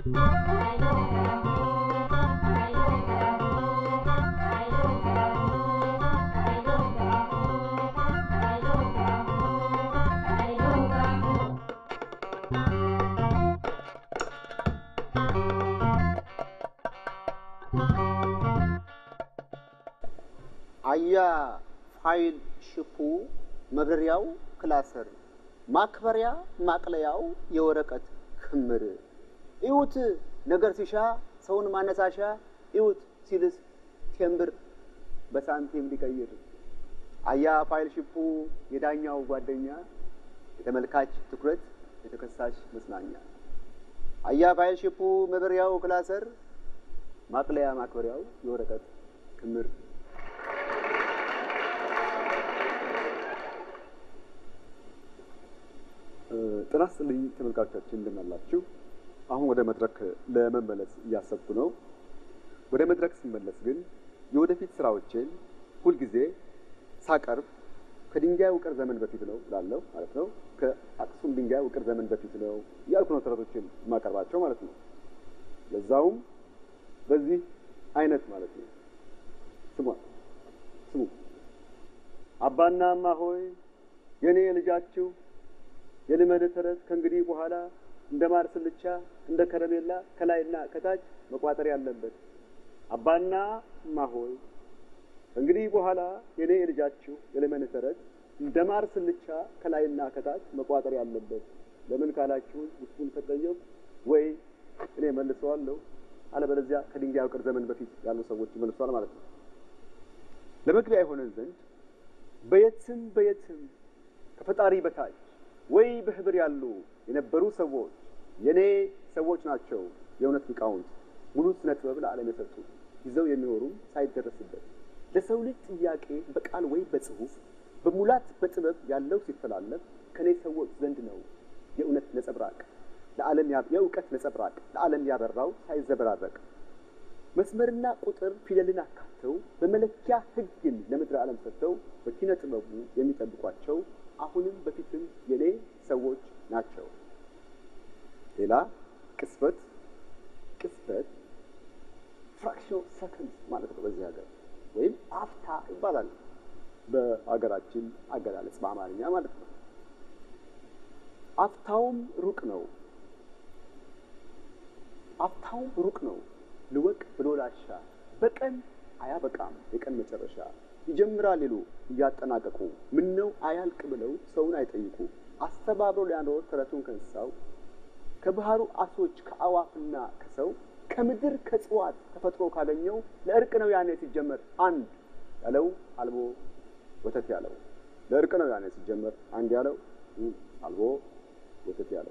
አያ ፋይል ሽፑ መብረሪያው ክላሰር ማክበሪያ ማቅለያው የወረቀት ክምር እዩት ነገር ሲሻ ሰውን ማነሳሻ እዩት ሲልስ ቴምብር በሳንቲም ሊቀይር አያ ፋይል ሽፑ የዳኛው ጓደኛ የተመልካች ትኩረት የተከሳሽ መጽናኛ አያ ፋይል ሽፑ መብረሪያው ክላሰር ማቅለያ ማክበሪያው የወረቀት ክምር ጤና ይስጥልኝ ተመልካቾቻችን እንደምን አላችሁ? አሁን ወደ መድረክ ለመመለስ እያሰብኩ ነው። ወደ መድረክ ስመለስ ግን የወደፊት ስራዎቼን ሁልጊዜ ሳቀርብ ከድንጋይ ውቅር ዘመን በፊት ነው ላለው ማለት ነው። ከአክሱም ድንጋይ ውቅር ዘመን በፊት ነው እያልኩ ነው ተረቶችን የማቀርባቸው ማለት ነው። ለዛውም በዚህ አይነት ማለት ነው። ስሟ ስሙ አባና እማ ሆይ የእኔ ልጃችሁ የልመድ ተረት ከእንግዲህ በኋላ እንደ ማር ስልቻ እንደ ከረሜላ ከላይና ከታች መቋጠር ያለበት። አባና እማ ሆይ ከእንግዲህ በኋላ የኔ የልጃችሁ የልመድ ተረት እንደ ማር ስልቻ ከላይና ከታች መቋጠር ያለበት። ለምን ካላችሁ ውስጡን ከጠየቁ ወይ እኔ መልሰዋለሁ፣ አለበለዚያ ከድንጋይ ውቅር ዘመን በፊት ያሉ ሰዎች መልሷል ማለት ነው። ለመግቢያ የሆነን ዘንድ በየትም በየትም ከፈጣሪ በታች ወይ በህብር ያሉ የነበሩ ሰዎች የኔ ሰዎች ናቸው። የእውነት ሊቃውንት ሙሉ ስነ ጥበብ ለዓለም የሰጡ ይዘው የሚኖሩም ሳይደረስበት ለሰው ልጅ ጥያቄ በቃል ወይ በጽሁፍ በሙላት በጥበብ ያለው ሲተላለፍ ከኔ ሰዎች ዘንድ ነው የእውነት ነጸብራቅ ለዓለም የእውቀት ነጸብራቅ ለዓለም ያበራው ሳይዘበራረቅ መስመርና ቁጥር ፊደልን አካተው በመለኪያ ሕግን ለምድረ ዓለም ሰጥተው በኪነ ጥበቡ የሚጠብቋቸው አሁንም በፊትም የኔ ሰዎች ናቸው። ሌላ ቅስፈት ቅስፈት ፍራክሽን ሰከንድ ማለት ነው በዚህ ሀገር ወይም አፍታ ይባላል በሀገራችን አገላለጽ በአማርኛ ማለት ነው። አፍታውም ሩቅ ነው። አፍታውም ሩቅ ነው። ልወቅ ብሎ ላሻ በቀን አያበቃም የቀን መጨረሻ ይጀምራል ይሉ እያጠናቀቁ ምን ነው አያልቅ ብለው ሰውን አይጠይቁ አስተባብሮ ሊያኖር ተረቱን ከእንስሳው ከባህሩ አሶች ከአዋፍና ከሰው ከምድር ከእጽዋት ተፈጥሮ ካገኘው ለእርቅ ነው ያኔ ሲጀመር አንድ ያለው አልቦ ወተት ያለው ለእርቅ ነው ያኔ ሲጀመር አንድ ያለው አልቦ ወተት ያለው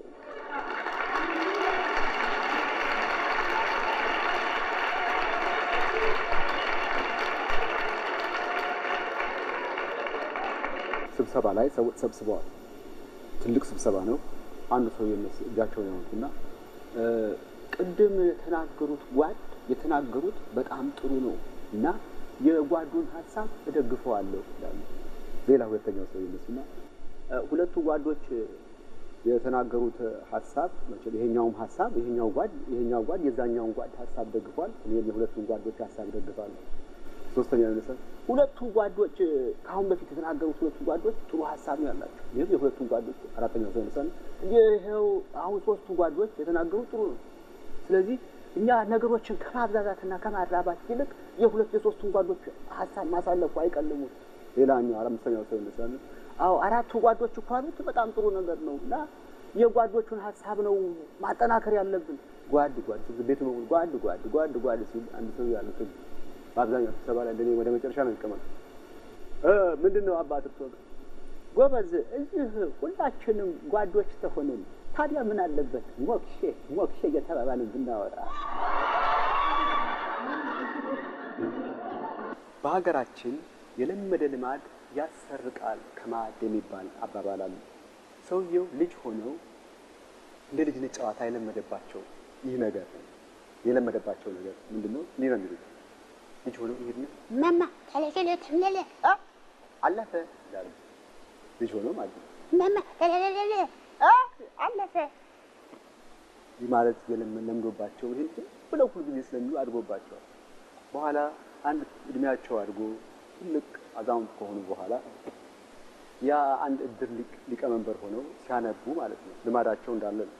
ስብሰባ ላይ ሰዎች ተሰብስበዋል። ትልቅ ስብሰባ ነው። አንድ ሰው እጃቸውን ያወጡና ቅድም የተናገሩት ጓድ የተናገሩት በጣም ጥሩ ነው እና የጓዱን ሀሳብ እደግፈዋለሁ ይላሉ። ሌላ ሁለተኛው ሰው ይነሱና ሁለቱ ጓዶች የተናገሩት ሀሳብ መቼም ይሄኛውም ሀሳብ ይሄኛው ጓድ ይሄኛው ጓድ የዛኛውን ጓድ ሀሳብ ደግፏል። እኔም የሁለቱን ጓዶች ሀሳብ ደግፋለሁ። ሶስተኛ ይነሳ ሁለቱ ጓዶች ከአሁን በፊት የተናገሩት ሁለቱ ጓዶች ጥሩ ሀሳብ ነው ያላቸው። ይህም የሁለቱን ጓዶች አራተኛው ሰው ይነሳል። ይኸው አሁን ሶስቱ ጓዶች የተናገሩት ጥሩ ነው። ስለዚህ እኛ ነገሮችን ከማብዛዛትና ከማራባት ይልቅ የሁለት የሶስቱን ጓዶች ሀሳብ ማሳለፉ አይቀልሙት። ሌላኛው አምስተኛው ሰው ይነሳል። አዎ አራቱ ጓዶች እኮ አሉት በጣም ጥሩ ነገር ነው እና የጓዶቹን ሀሳብ ነው ማጠናከር ያለብን። ጓድ ጓድ ቤት ነው ጓድ ጓድ ጓድ ጓድ ሲል አንድ ሰው ያሉትን በአብዛኛው ስብሰባ ላይ እንደኔ ወደ መጨረሻ ነው የሚቀመጥ። ምንድን ነው አባት እርሶ ጎበዝ፣ እዚህ ሁላችንም ጓዶች ተሆንን ታዲያ ምን አለበት ሞክሼ ሞክሼ እየተባባልን ብናወራ። በሀገራችን የለመደ ልማድ ያሰርቃል ከማድ የሚባል አባባል አለ። ሰውየው ልጅ ሆነው እንደ ልጅነት ጨዋታ የለመደባቸው ይህ ነገር የለመደባቸው ነገር ምንድን ነው? እንዲህ ነው የሚሉት ልጅ ሆነው ይሄድና ማማ ተለተለ ተለለ አለፈ ይላሉ። ልጅ ሆነው ማለት ነው። ማማ ተለለለ አለፈ ይህ ማለት ለምዶባቸው ይህን ብለው ሁሉ ጊዜ ስለሚሉ አድጎባቸዋል። በኋላ አንድ እድሜያቸው አድጎ ትልቅ አዛውንት ከሆኑ በኋላ ያ አንድ እድር ሊቀመንበር ሆነው ሲያነቡ ማለት ነው ልማዳቸው እንዳለ ነው።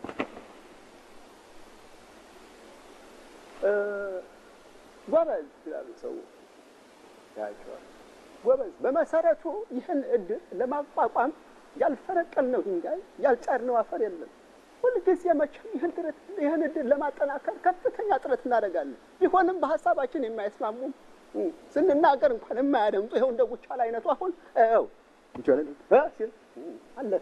ጎበዝ ይላሉ ሰው ያቸዋል። ጎበዝ በመሰረቱ ይህን እድር ለማቋቋም ያልፈረቀልነው ድንጋይ ያልጫርነው አፈር የለም። ሁልጊዜ መቼም ይህን ጥረት ይህን እድር ለማጠናከር ከፍተኛ ጥረት እናደርጋለን። ቢሆንም በሀሳባችን የማይስማሙ ስንናገር እንኳን የማያደምጡ ይኸው እንደ ጉቻል አይነቱ አሁን ው ይቻላል ሲል አለፈ።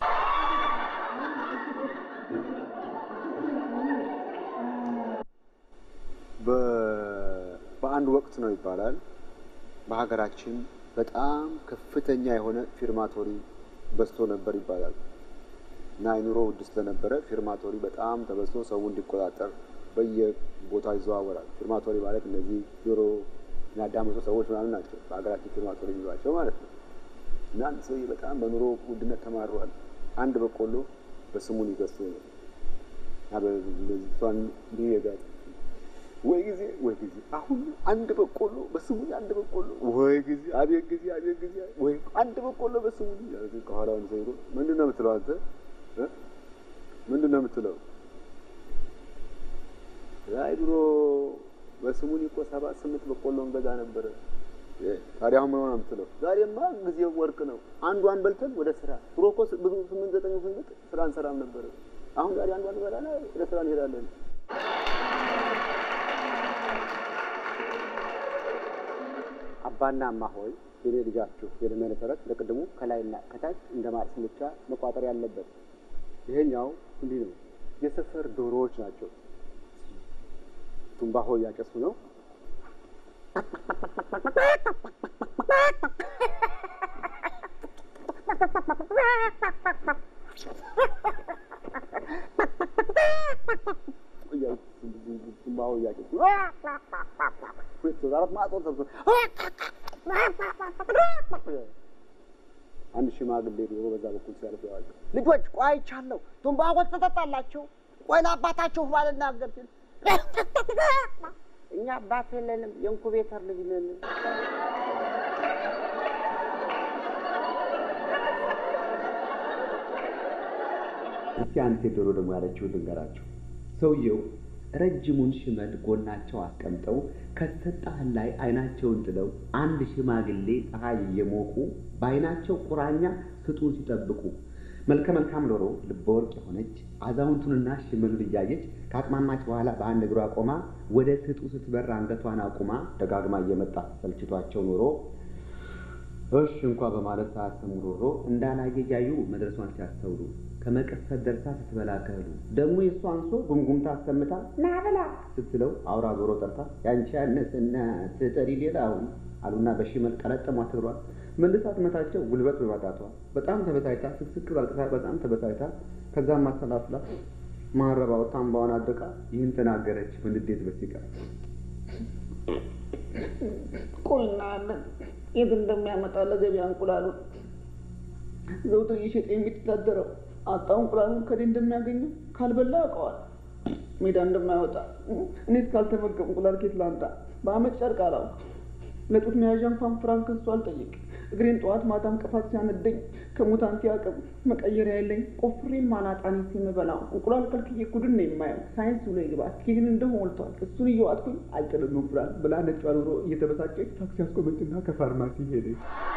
በአንድ ወቅት ነው ይባላል በሀገራችን በጣም ከፍተኛ የሆነ ፊርማቶሪ በዝቶ ነበር ይባላል እና የኑሮ ውድ ስለነበረ ፊርማቶሪ በጣም ተበዝቶ ሰው እንዲቆጣጠር በየቦታው ይዘዋወራል። ፊርማቶሪ ማለት እነዚህ ጆሮ የሚያዳምጡ ሰዎች ምናምን ናቸው በሀገራችን ፊርማቶሪ የሚሏቸው ማለት ነው። እና አንድ ሰውዬ በጣም በኑሮ ውድነት ተማሯል። አንድ በቆሎ በስሙን ይገዝቶ ነው እና በሷን እንዲህ የጋጥ ወይ ጊዜ ወይ ጊዜ አሁን አንድ በቆሎ በስሙ አንድ በቆሎ ወይ ጊዜ አቤት ጊዜ አቤት ጊዜ ወይ አንድ በቆሎ በስሙ ከኋላውን ዘይሮ ምንድን ነው የምትለው አንተ እ ምንድን ነው የምትለው? አይ ድሮ በስሙን እኮ ሰባት ስምንት በቆሎ እንገዛ ነበረ። ታዲያ አሁን ምን ሆነ የምትለው? ዛሬማ ጊዜው ወርቅ ነው። አንዷን በልተን ወደ ስራ ድሮ እኮ ብዙ ስምንት ዘጠኝ ስንት ስራ እንሰራም ነበረ። አሁን ዛሬ አንዷን በላና ወደ ስራ እንሄዳለን። አባና እማ ሆይ የኔ ልጃችሁ የዕድሜ መሰረት ለቅድሙ ከላይና ከታች እንደ ማር ስልቻ መቋጠር ያለበት። ይሄኛው እንዲህ ነው። የሰፈር ዶሮዎች ናቸው። ቱምባሆ እያጨሱ ነው። ቱምባሆ እያጨሱ ነው። አንድ ሽማግሌ ዶሮ በዛ በኩል ሲያልፍ ያዋል። ልጆች ቆይ አይቻለሁ፣ ቱምባሆ ትጠጣላችሁ? ቆይ ለአባታችሁ ባልናገር ሲል እኛ አባት የለንም የኢንኩቤተር ልጅ ነን። እስኪ አንድ ሴት ዶሮ ደግሞ ያለችው ልንገራችሁ። ሰውየው ረጅሙን ሽመል ጎናቸው አስቀምጠው ከሰጣህን ላይ አይናቸውን ጥለው አንድ ሽማግሌ ፀሐይ እየሞቁ በአይናቸው ቁራኛ ስጡን ሲጠብቁ መልከ መልካም ዶሮ ልበ ወርቅ የሆነች አዛውንቱንና ሽመሉን እያየች ከአቅማማች በኋላ በአንድ እግሯ ቆማ ወደ ስጡ ስትበር አንገቷን አቁማ ደጋግማ እየመጣ ሰልችቷቸው ኖሮ እሺ እንኳ በማለት ሳያሰሙ ኖሮ እንዳላየ እያዩ መድረሷን ሲያስተውሉ ከመቀሰት ደርሳ ስትበላ ከህሉ ደግሞ የእሱ አንሶ ጉምጉምታ አሰምታ ና ብላ ስትለው አውራ ዶሮ ጠርታ ያንቺ ያነስና ትጠሪ ሌላውን አሉና በሽመል ቀለጠሟት እግሯን መልሳ ትመታቸው ጉልበት በማጣቷ በጣም ተበሳይታ ስቅስቅ ባልቅሳ በጣም ተበሳይታ ከዛም ማሰላስላ ማረባው ታምባዋን አድርቃ ይህን ተናገረች በንዴት በሲቃ ቆይ እናያለን የት እንደሚያመጣ ለገበያ እንቁላሉን ዘውትር እየሸጠ የሚተዳደረው አጣው እንቁላሉን ከዴ እንደሚያገኘው ካልበላ ያውቀዋል ሜዳ እንደማይወጣ እኔት ካልተመገብ እንቁላል ኬት ላምጣ በአመት ጨርቅ አላውቅ ለጡት መያዣ እንኳን ፍራንክ ከሱ አልጠይቅ እግሬን ጠዋት ማታ እንቅፋት ሲያነደኝ ከሙታንቲ አቅም መቀየሪያ የለኝ ቆፍሬን ማናጣኔ የምበላው እንቁላል ከልክዬ ጉድን ነው የማየው ሳይንስ ብሎ ይግባ ይህን እንደሁ ሞልቷል እሱን እየዋጥኩኝ አልጥልም እንቁላል ብላ ነጯ ዶሮ እየተበሳጨች ታክሲ አስቆመችና ከፋርማሲ ሄደች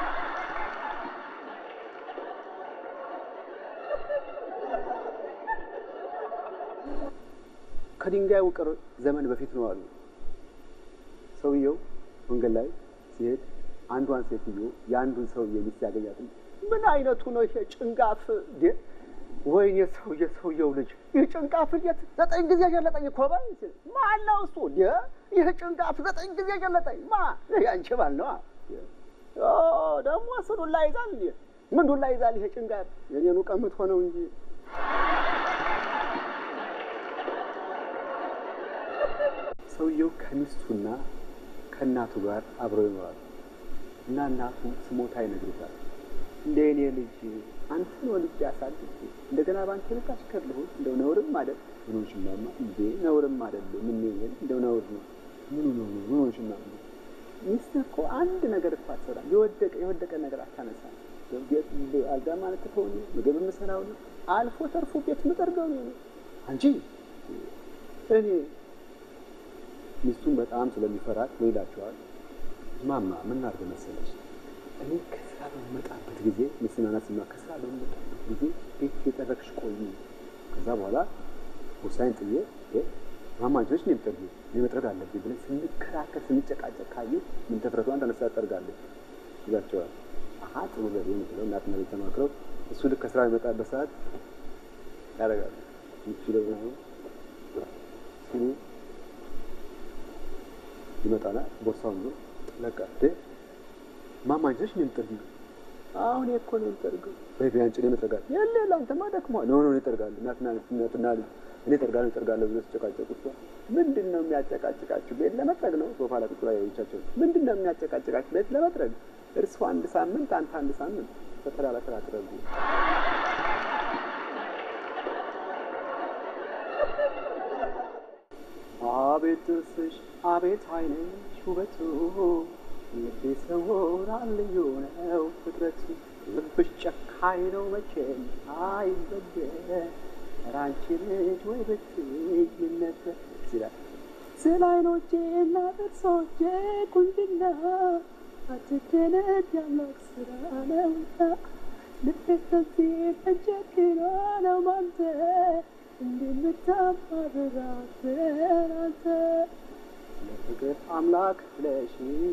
ከድንጋይ ውቅር ዘመን በፊት ነው አሉ። ሰውየው መንገድ ላይ ሲሄድ አንዷን ሴትዮ የአንዱን ሰውዬ ሚስት ያገኛትም ምን አይነቱ ነው ይሄ ጭንጋፍ? ወይኔ ሰውዬ ሰውየው ልጅ ይህ ጭንጋፍ እንዴት ዘጠኝ ጊዜ ገለጠኝ እኮ በል ሲል ማን ነው እሱ? ይህ ጭንጋፍ ዘጠኝ ጊዜ ገለጠኝ ማ ያንቺ ባል ነዋ። ደግሞ እሱ ዱላ ይዛል እንዴ? ምን ዱላ ይዛል ይሄ ጭንጋፍ? የኔኑ ቀምት ሆነው እንጂ ሰውየው ከሚስቱና ከእናቱ ጋር አብረው ይኖራሉ እና እናቱ ስሞታ ይነግሩታል። እንደ እኔ ልጅ አንተን ወልጄ አሳድጌ እንደገና ባንተ ልክ አሽከር ልሁን እንደው ነውርም ማለት ምን ሆንሽ እማማ? እንዴ ነውርም አይደለም። ምን ነው እንደው ነውር ነው። ምኑ ነው ምን ሆንሽ እማማ? ሚስትህ እኮ አንድ ነገር እኮ አትሰራም። የወደቀ የወደቀ ነገር አታነሳም። ቤት አልጋ ማለት ከሆነ ምግብ የምሰራው ነው። አልፎ ተርፎ ቤት የምጠርገው ነው። አንቺ እኔ ሚስቱን በጣም ስለሚፈራት ምን ይላቸዋል? ማማ ምን አድርገ መሰለሽ እኔ ከስራ በምመጣበት ጊዜ ሚስናና ስማ ከስራ በምመጣበት ጊዜ ቤት የጠረግሽ ቆይ ከዛ በኋላ ውሳኔን ጥዬ ማማ አንቺ ነሽ እኔ የምጠርጊ እኔ መጥረግ አለብኝ ብለን ስንከራከር ስንጨቃጨቅ ካየ ምን ተፍረቷን ተነሳ ጠርጋለች ይላቸዋል። አሀ ጥሩ ዘዴ ነው ብለው እናትና ቤት ተማክረው እሱ ልክ ከስራ የሚመጣበት ሰዓት ያደርጋሉ። ምቹ ደግሞ ሲሉ ይመጣና ቦርሳውን ይዞ ለቃ ማማ አንቺ ነሽ እኔ የምጠርጊው አሁን እኮ ነው የምጠርገው በይ በይ አንቺ እኔ መጥረጋል የለ ለአንተማ ደክሟል ኖ ኖ እኔ እጠርጋለሁ እናትና እናትና ልጅ እኔ እጠርጋለሁ እጠርጋለሁ ብሎ ሲጨቃጨቁ እሷ ምንድን ነው የሚያጨቃጭቃችሁ ቤት ለመጥረግ ነው ሶፋ ላይ ቁጭ ብላ ያዩቻቸው ምንድን ነው የሚያጨቃጭቃችሁ ቤት ለመጥረግ እርሱ አንድ ሳምንት አንተ አንድ ሳምንት በተራ በተራ ጥረጉ አቤት ጥርስሽ አቤት ዓይንሽ ውበቱ ልቤ ሰውራል ልዩ ነው ፍጥረቱ ልብሽ ጨካኝ ነው መቼም አይበገር ኧረ አንቺ ልጅ ወይ ብትይ ነበር ይላል ስለ ዓይኖቼ እና ጥርሶቼ ቁንጅና አትደነቅ ያምላክ ስራ ነውና ልቤ ከዚህ ተቸግሮ ነው ማንተ እንደምታባብራት አንተ ለፍቅር አምላክ ብለሽ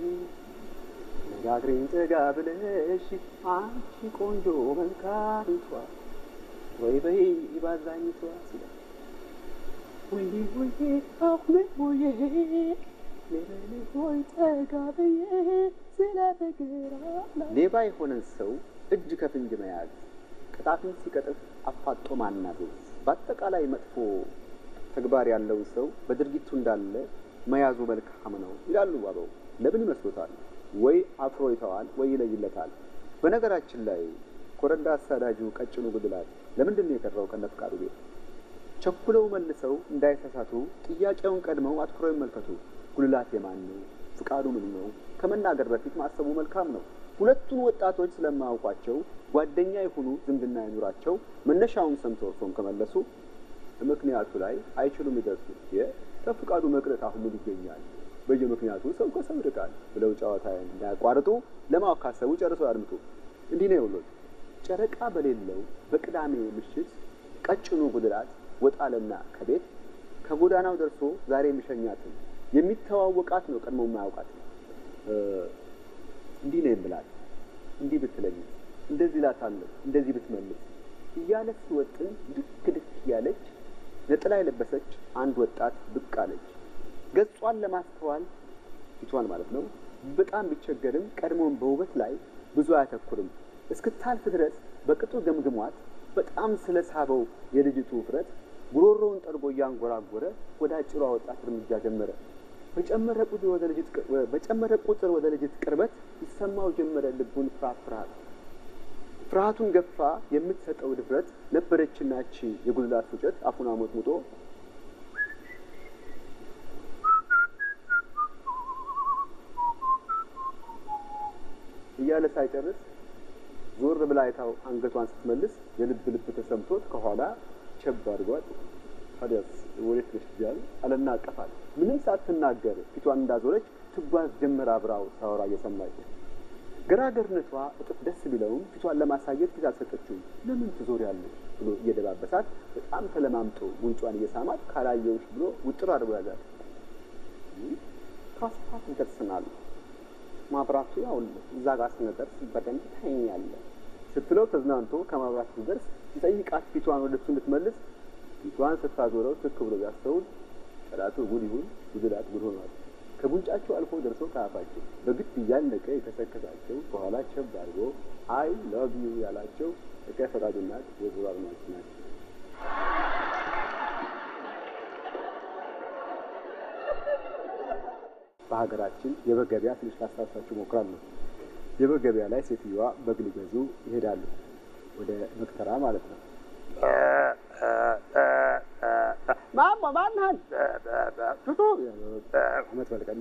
ነጋግሬን ጠጋ ብለሽ አንቺ ቆንጆ መልካምቷ ወይ በይ ባዛኝቷ ሲላል ወይኔ ወይኔ አሁን ሆዬ ሌበል ሆይ ጠጋ ብዬ ስለ ፍቅር አምላክ ሌባ የሆነን ሰው እጅ ከፍንጅ መያዝ ቅጣቱን ሲቀጥፍ አፋጦ ማናዘዝ በአጠቃላይ መጥፎ ተግባር ያለውን ሰው በድርጊቱ እንዳለ መያዙ መልካም ነው ይላሉ አበው። ለምን ይመስሎታል? ወይ አፍሮ ይተዋል ወይ ይለይለታል። በነገራችን ላይ ኮረዳ አሳዳጁ ቀጭኑ ጉድላት ለምንድን ነው የቀረው ከነ ፍቃዱ ቤት? ቸኩለው መልሰው እንዳይሳሳቱ ጥያቄውን ቀድመው አትኩረው ይመልከቱ። ጉልላት የማን ነው? ፍቃዱ ምን ነው? ከመናገር በፊት ማሰቡ መልካም ነው። ሁለቱን ወጣቶች ስለማያውቋቸው ጓደኛ የሆኑ ዝምድና ይኑራቸው መነሻውን ሰምተው እርሶም ከመለሱ ምክንያቱ ላይ አይችሉም ይደርሱ። ከፍቃዱ መቅረት አሁን ምን ይገኛል? በየምክንያቱ ሰው ከሰው ይርቃል ብለው ጨዋታ እንዳያቋርጡ ለማወቅ ካሰቡ ጨርሰው ያድምጡ። እንዲህ ነው የውሎት ጨረቃ በሌለው በቅዳሜ ምሽት ቀጭኑ ጉድላት ወጣለና ከቤት ከጎዳናው ደርሶ ዛሬ የሚሸኛትን የሚተዋወቃት ነው ቀድሞ የማያውቃት እንዲህ ነው የምላት እንዲህ ብትለኝ እንደዚህ እላታለሁ እንደዚህ ብትመልስ እያለ ሲወጥን ድክ ድክ እያለች ነጥላ የለበሰች አንድ ወጣት ብቅ አለች። ገጿን ለማስተዋል ፊቷን ማለት ነው በጣም ቢቸገርም ቀድሞውን በውበት ላይ ብዙ አያተኩርም። እስክታልፍ ድረስ በቅጡ ገምግሟት በጣም ስለ ሳበው የልጅቱ ውፍረት ጉሮሮውን ጠርጎ እያንጎራጎረ ወደ አጭሯ ወጣት እርምጃ ጀመረ። በጨመረ ቁጥር ወደ ልጅት በጨመረ ቁጥር ወደ ልጅት ቅርበት ይሰማው ጀመረ ልቡን ፍርሃት ፍርሃት ፍርሃቱን ገፋ የምትሰጠው ድፍረት ነበረችና እቺ የጉልላት ፉጨት አፉን አሞጥሙጦ እያለ ሳይጨርስ ዞር ብላ አይታው አንገቷን ስትመልስ የልብ ልብ ተሰምቶት ከኋላ ቸብ አድርጓት ታዲያስ ወዴት ነሽ እያለ አለና አቀፋት። ምንም ሳትናገር ፊቷን እንዳዞረች ትጓዝ ጀመር አብራው ሳወራ እየሰማች ገራገርነቷ እጥፍ ደስ ቢለውም ፊቷን ለማሳየት ፊት አልሰጠችውም። ለምን ትዞሪያለሽ ብሎ እየደባበሳት በጣም ተለማምጦ ጉንጯን እየሳማት ካላየውሽ ብሎ ውጥር አድርጎ ያዛል። ካስፋት ይደርስናል ማብራቱ ያው እዛ ጋር ስንደርስ በደንብ ታይኛለህ ስትለው ተዝናንቶ ከማብራት ሲደርስ ሲጠይቃት ፊቷን ወደ እሱ እንድትመልስ ፊቷን ስታዞረው ትክ ብሎ ቢያስተውል ጠላቱ ጉድ ይሁን ጉድላት ጉድ ሆኗል። ከጉንጫቸው አልፎ ደርሶ ከአፋቸው በግድ እያለቀ የተሰከሳቸው ከኋላ ቸብ አድርጎ አይ ላቭ ዩ ያላቸው እቀ ፈቃዱ ናት የዙር አድማጭ ናቸው። በሀገራችን የበግ ገበያ ትንሽ ላስታውሳችሁ እሞክራለሁ። የበግ ገበያ ላይ ሴትዮዋ በግ ሊገዙ ይሄዳሉ። ወደ መክተራ ማለት ነው። ማናል ቱቱ አመት በልቀን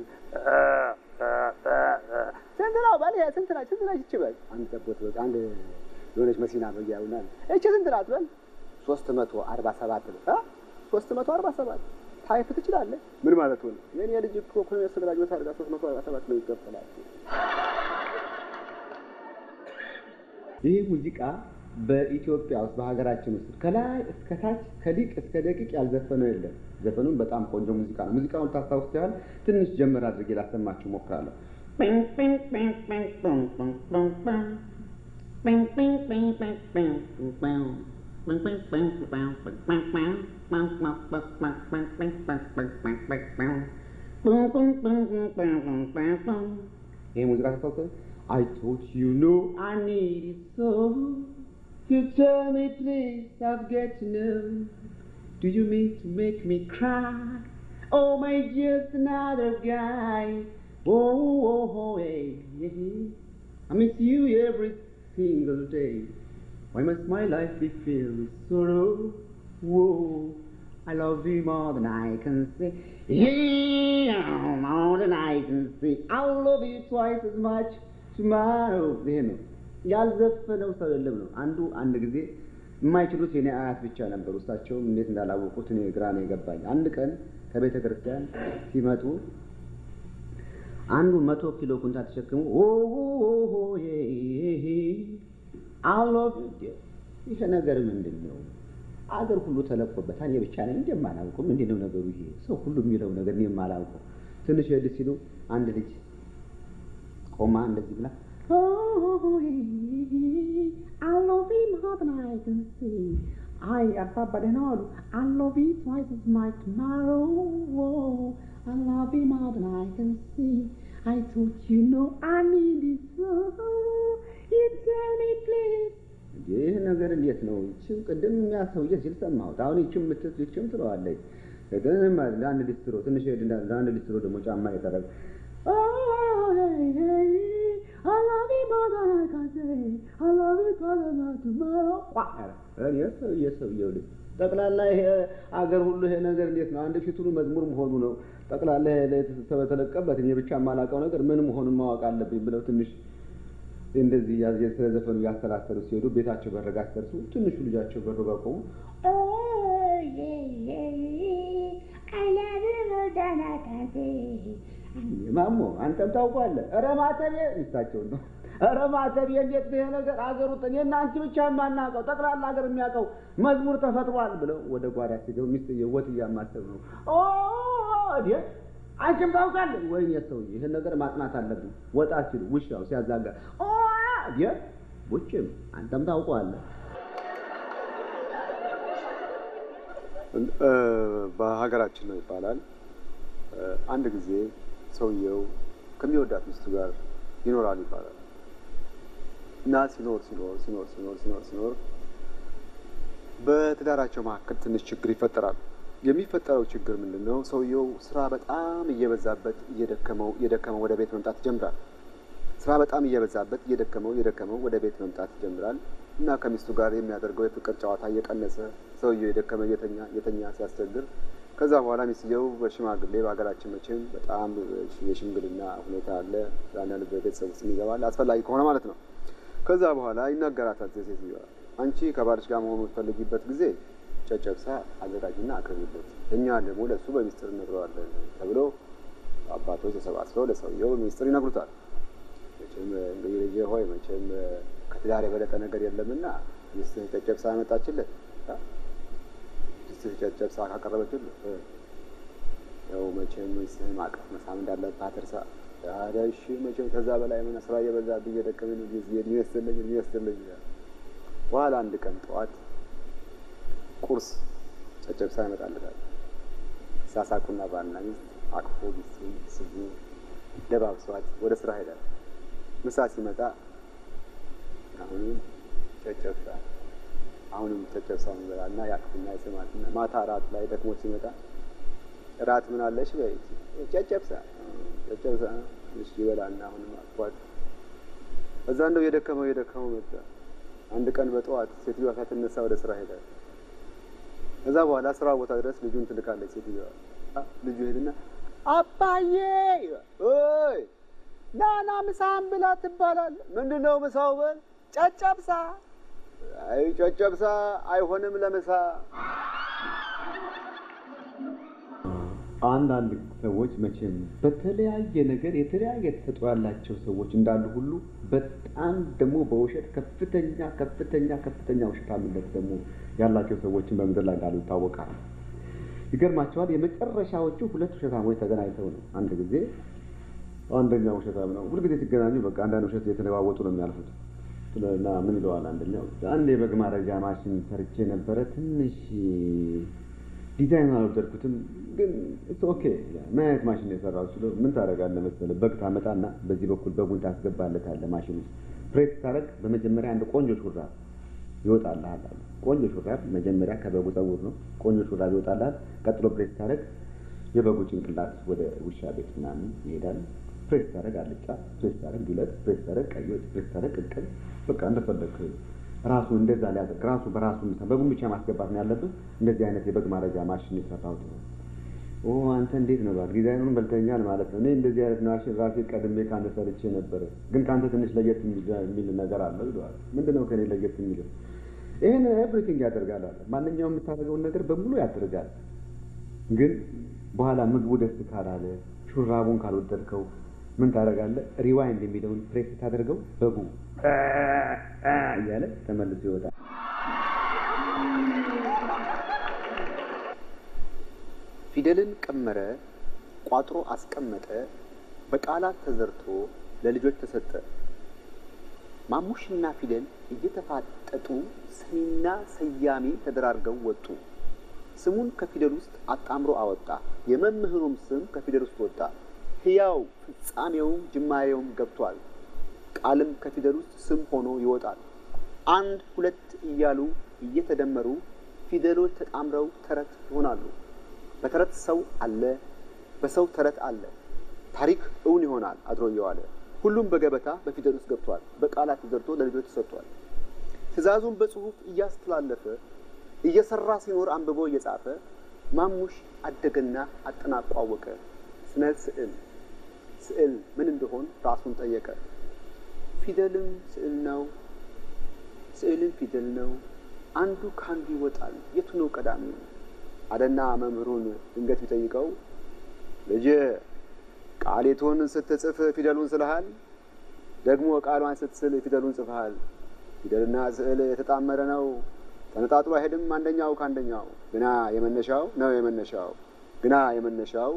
ስንት ነው በል ይሄ ስንት ናት ስንት ነች ይቺ በል አንድ ጠቦት በል አንድ የሆነች መሲና ነው እያሉናል እቺ ስንት ናት በል ሶስት መቶ አርባ ሰባት ነው አ ሶስት መቶ አርባ ሰባት ታይፕ ትችላለህ ምን ማለት ሆነ? የኔ ልጅ እኮ ኮሜርስ ግራጁዌት አድርጋ ሶስት መቶ አርባ ሰባት ነው ይከፈላል ይህ ሙዚቃ በኢትዮጵያ ውስጥ በሀገራችን ውስጥ ከላይ እስከ ታች ከሊቅ እስከ ደቂቅ ያልዘፈነው የለም። ዘፈኑም በጣም ቆንጆ ሙዚቃ ነው። ሙዚቃውን ታስታውስ ያህል ትንሽ ጀመር አድርጌ ላሰማችሁ እሞክራለሁ። ይህ ሙዚቃ ታስታውስ I thought you know I need it so. You tell me please, I've got to know. Do you mean to make me cry? Oh, my just another guy. Oh, oh, oh, hey, hey, hey. I miss you every single day. Why must my life be filled with sorrow? Whoa, I love you more than I can say. Yeah, more than I can say. I'll love you twice as much tomorrow. ይሄ ነው ያልዘፈነው ሰው የለም ነው። አንዱ አንድ ጊዜ የማይችሉት የኔ አያት ብቻ ነበሩ። እሳቸውም እንዴት እንዳላወቁት እኔ ግራ ነው የገባኝ። አንድ ቀን ከቤተ ክርስቲያን ሲመጡ አንዱ መቶ ኪሎ ኩንታል ተሸክሙ አሎፍ ይሄ ነገር ምንድን ነው? አገር ሁሉ ተለቆበታል። እኔ ብቻ ነኝ እንደማላውቀው ምንድን ነው ነገሩ? ይሄ ሰው ሁሉ የሚለው ነገር እኔ የማላውቀው። ትንሽ ሄድ ሲሉ አንድ ልጅ ቆማ እንደዚህ ብላ I love him more than I can see. አይ አባባ ደህና ዋሉ። I love you twice as much tomorrow. I love you more than I can see. I thought you know I need it so. You tell me please. ይህ ነገር እንዴት ነው? ይህችም ቅድም የሚያሰውየ ሲል ሰማሁት። አሁን ይችም ምትት ይችም ትለዋለች። ግን ለአንድ ሊስትሮ ትንሽ ሄድ ለአንድ ሊስትሮ ደግሞ ጫማ የጠረግ Oh, hey, hey, I love you more than I can say. I love you more than I tomorrow. እኔ ሰውዬ ሰውዬው ልጅ ጠቅላላ ይሄ አገር ሁሉ ይሄ ነገር እንዴት ነው? አንድ ፊት ሁሉ መዝሙር መሆኑ ነው። ጠቅላላ ተለቀበት እኔ ብቻ የማላውቀው ነገር ምን መሆኑን ማወቅ አለብኝ ብለው ትንሽ እንደዚህ ስለ ዘፈኑ እያሰላሰሉ ሲሄዱ ቤታቸው በረጋ ሲደርሱ ትንሹ ልጃቸው በሩ ጋር ቆሙ። Oh, yeah, yeah. I love you more than I can say. ማሞ አንተም ታውቋለህ። ኧረ ማተቤ ሚስታቸውን ነው። ኧረ ማተቤ እንዴት ነው ይሄ ነገር አገሩ እኔና አንቺ ብቻ የማናውቀው ጠቅላላ ሀገር የሚያውቀው መዝሙር ተፈጥሯል ብለው ወደ ጓዳ ሲገቡ ሚስትዬ ወጥ እያማሰብ ነው። ኦ እንዴ አንቺም ታውቃለህ? ወይኔ ሰውዬ ይህን ነገር ማጥናት አለብን። ወጣ ሲሉ ውሻው ሲያዛጋ ኦ እንዴ ውጭም አንተም ታውቀዋለህ። በሀገራችን ነው ይባላል። አንድ ጊዜ ሰውየው ከሚወዳት ሚስቱ ጋር ይኖራል ይባላል እና ሲኖር ሲኖር ሲኖር ሲኖር ሲኖር ሲኖር በትዳራቸው መካከል ትንሽ ችግር ይፈጠራል። የሚፈጠረው ችግር ምንድን ነው? ሰውየው ስራ በጣም እየበዛበት እየደከመው እየደከመው ወደ ቤት መምጣት ይጀምራል። ስራ በጣም እየበዛበት እየደከመው እየደከመው ወደ ቤት መምጣት ይጀምራል እና ከሚስቱ ጋር የሚያደርገው የፍቅር ጨዋታ እየቀነሰ ሰውየው የደከመ እየተኛ እየተኛ ሲያስቸግር ከዛ በኋላ ሚስትየው በሽማግሌ በሀገራችን መቼም በጣም የሽምግልና ሁኔታ አለ። አንዳንድ በቤተሰብ ውስጥ ይገባል አስፈላጊ ከሆነ ማለት ነው። ከዛ በኋላ ይናገራታል ሴትዮዋ፣ አንቺ ከባልሽ ጋር መሆኑ የምትፈልጊበት ጊዜ ጨጨብሳ አዘጋጅና አቅርቢለት፣ እኛ ደግሞ ለእሱ በሚስጥር እነግረዋለን ተብሎ አባቶች ተሰባስበው ለሰውየው በሚስጥር ይነግሩታል። መቼም እንግዲህ ልጄ ሆይ መቼም ከትዳር የበለጠ ነገር የለምና ሚስትህ ጨጨብሳ ያመጣችለት ሚስትህ ጨጨብሳ ካቀረበችልህ ያው መቼም ሚስትህን ማቀፍ መሳም እንዳለብህ እርሳ። ታዲያ እሺ መቼም ከዛ በላይ ምን ስራ እየበዛብኝ እየደከመኝ ነው እድሜ ይስጥልኝ እድሜ ይስጥልኝ ይላል። በኋላ አንድ ቀን ጠዋት ቁርስ ጨጨብሳ ይመጣለታል። ሳሳቁና ባልና ሚስት አቅፎ ሚስቱን ስቡ ደባብሷት ወደ ስራ ሄዳል። ምሳ ሲመጣ አሁንም ጨጨብሳ አሁንም ጨጨብሳ ይበላና ያቅፍና ይስማትና ማታ እራት ላይ ደክሞ ሲመጣ እራት ምን አለሽ በይ ጨጨብሳ ጨጨብሳ እሺ ይበላና አሁንም አቅፏት እዛ እንደው የደከመው የደከመው መጣ። አንድ ቀን በጠዋት ሴትዮዋ ሳትነሳ ወደ ስራ ሄዳል። ከዛ በኋላ ስራ ቦታ ድረስ ልጁን ትልካለች ሴትዮዋ። አ- ልጁ ሄድና አባዬ ይላል። ኦይ ናና ምሳህን ብላ ትባላል። ምንድን ነው ምሳው? በል ጨጨብሳ። አይ ጨጨብሳ አይሆንም ለምሳ። አንዳንድ ሰዎች መቼም በተለያየ ነገር የተለያየ ተሰጥኦ ያላቸው ሰዎች እንዳሉ ሁሉ በጣም ደግሞ በውሸት ከፍተኛ ከፍተኛ ከፍተኛ ውሸታምነት ደግሞ ያላቸው ሰዎችን በምድር ላይ እንዳሉ ይታወቃል። ይገርማቸዋል። የመጨረሻዎቹ ሁለት ውሸታሞች ተገናኝተው ነው አንድ ጊዜ አንደኛው ውሸታም ነው። ሁልጊዜ ሲገናኙ በቃ አንዳንድ ውሸት የተለዋወጡ ነው የሚያልፉት። እና ምን ይለዋል አንደኛው፣ አንድ የበግ ማረጃ ማሽን ሰርቼ ነበረ ትንሽ ዲዛይን አልወደድኩትም፣ ግን ኦኬ ምን አይነት ማሽን ነው የሰራው ስለው ምን ታደርጋለህ መሰለህ በግ ታመጣና በዚህ በኩል በጉን ታስገባለታለህ ማሽን ውስጥ ፕሬስ ታደርግ በመጀመሪያ አንድ ቆንጆ ሹራብ ይወጣልሃል አለ። ቆንጆ ሹራብ መጀመሪያ ከበጉ ፀጉር ነው። ቆንጆ ሹራብ ይወጣልሃል። ቀጥሎ ፕሬስ ታደርግ የበጉ ጭንቅላት ወደ ውሻ ቤት ምናምን ይሄዳል። ፕሬስ ታደርግ አልጫ፣ ፕሬስ ታደርግ ዱለት፣ ፕሬስ ታደርግ ቀይ ወጥ፣ ፕሬስ ታደርግ ቅቅል። በቃ እንደፈለግ ራሱ እንደዛ ሊያደርግ ራሱ በራሱ ምሳ በጉን ብቻ ማስገባት ነው ያለብህ። እንደዚህ አይነት የበግ ማረጃ ማሽን የሰራሁት ነው። ኦ አንተ እንዴት ነው እባክህ ዲዛይኑን በልተኛል ማለት ነው። እኔ እንደዚህ አይነት ማሽን ራሴ ቀድሜ ከአንተ ሰርቼ ነበረ፣ ግን ከአንተ ትንሽ ለየት የሚል- የሚል ነገር አለው ይለዋል። ምንድን ነው ከኔ ለየት የሚለው? ይህን ኤቭሪቲንግ ያደርጋል አለ። ማንኛውም የምታደርገውን ነገር በሙሉ ያደርጋል። ግን በኋላ ምግቡ ደስ ካላለ ሹራቡን ካልወደድከው ምን ታደርጋለህ? ሪዋይንድ የሚለውን ፕሬስ ታደርገው በጉ አ አ እያለ ተመልሶ ይወጣል። ፊደልን ቀመረ፣ ቋጥሮ አስቀመጠ፣ በቃላት ተዘርቶ ለልጆች ተሰጠ። ማሙሽና ፊደል እየተፋጠጡ ሰሚና ሰያሜ ተደራርገው ወጡ። ስሙን ከፊደል ውስጥ አጣምሮ አወጣ። የመምህሩም ስም ከፊደል ውስጥ ወጣ። ሕያው ፍጻሜውም ጅማሬውም ገብቷል። ቃልም ከፊደል ውስጥ ስም ሆኖ ይወጣል። አንድ ሁለት እያሉ እየተደመሩ ፊደሎች ተጣምረው ተረት ይሆናሉ። በተረት ሰው አለ፣ በሰው ተረት አለ። ታሪክ እውን ይሆናል አድሮ እየዋለ ሁሉም በገበታ በፊደል ውስጥ ገብቷል። በቃላት ተዘርቶ ለልጆች ተሰጥቷል። ትእዛዙን በጽሁፍ እያስተላለፈ እየሰራ ሲኖር አንብቦ እየጻፈ ማሙሽ አደገና አጠናቆ አወቀ። ስነ ስዕል ስዕል ምን እንደሆን ራሱን ጠየቀ። ፊደልም ስዕል ነው፣ ስዕልም ፊደል ነው። አንዱ ከአንዱ ይወጣል። የቱ ነው ቀዳሚው? አለና መምህሩን ድንገት ቢጠይቀው ልጅ ቃሌቱን ስትጽፍ ፊደሉን ስልሃል፣ ደግሞ ቃሏን ስትስል ፊደሉን ጽፈሃል። ፊደልና ስዕል የተጣመረ ነው፣ ተነጣጥሎ አይሄድም አንደኛው ከአንደኛው። ግና የመነሻው ነው የመነሻው ግና የመነሻው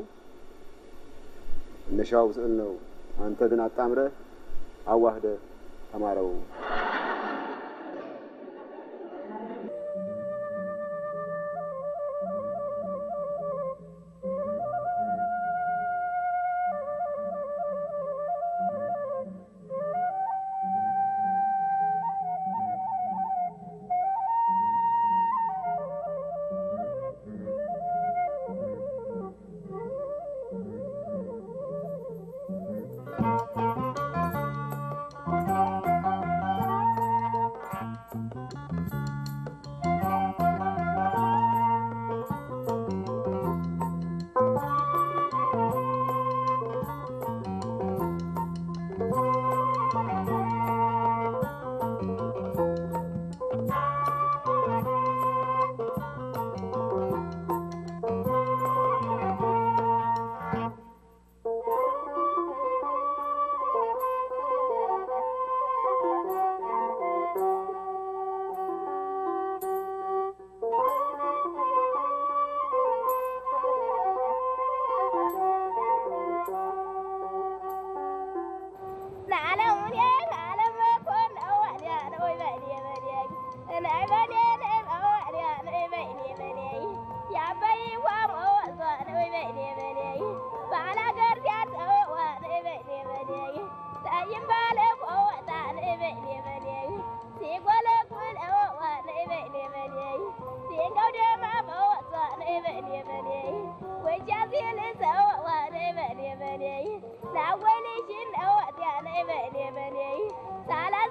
መነሻው ስዕል ነው። አንተ ግን አጣምረህ አዋህደህ ተማረው።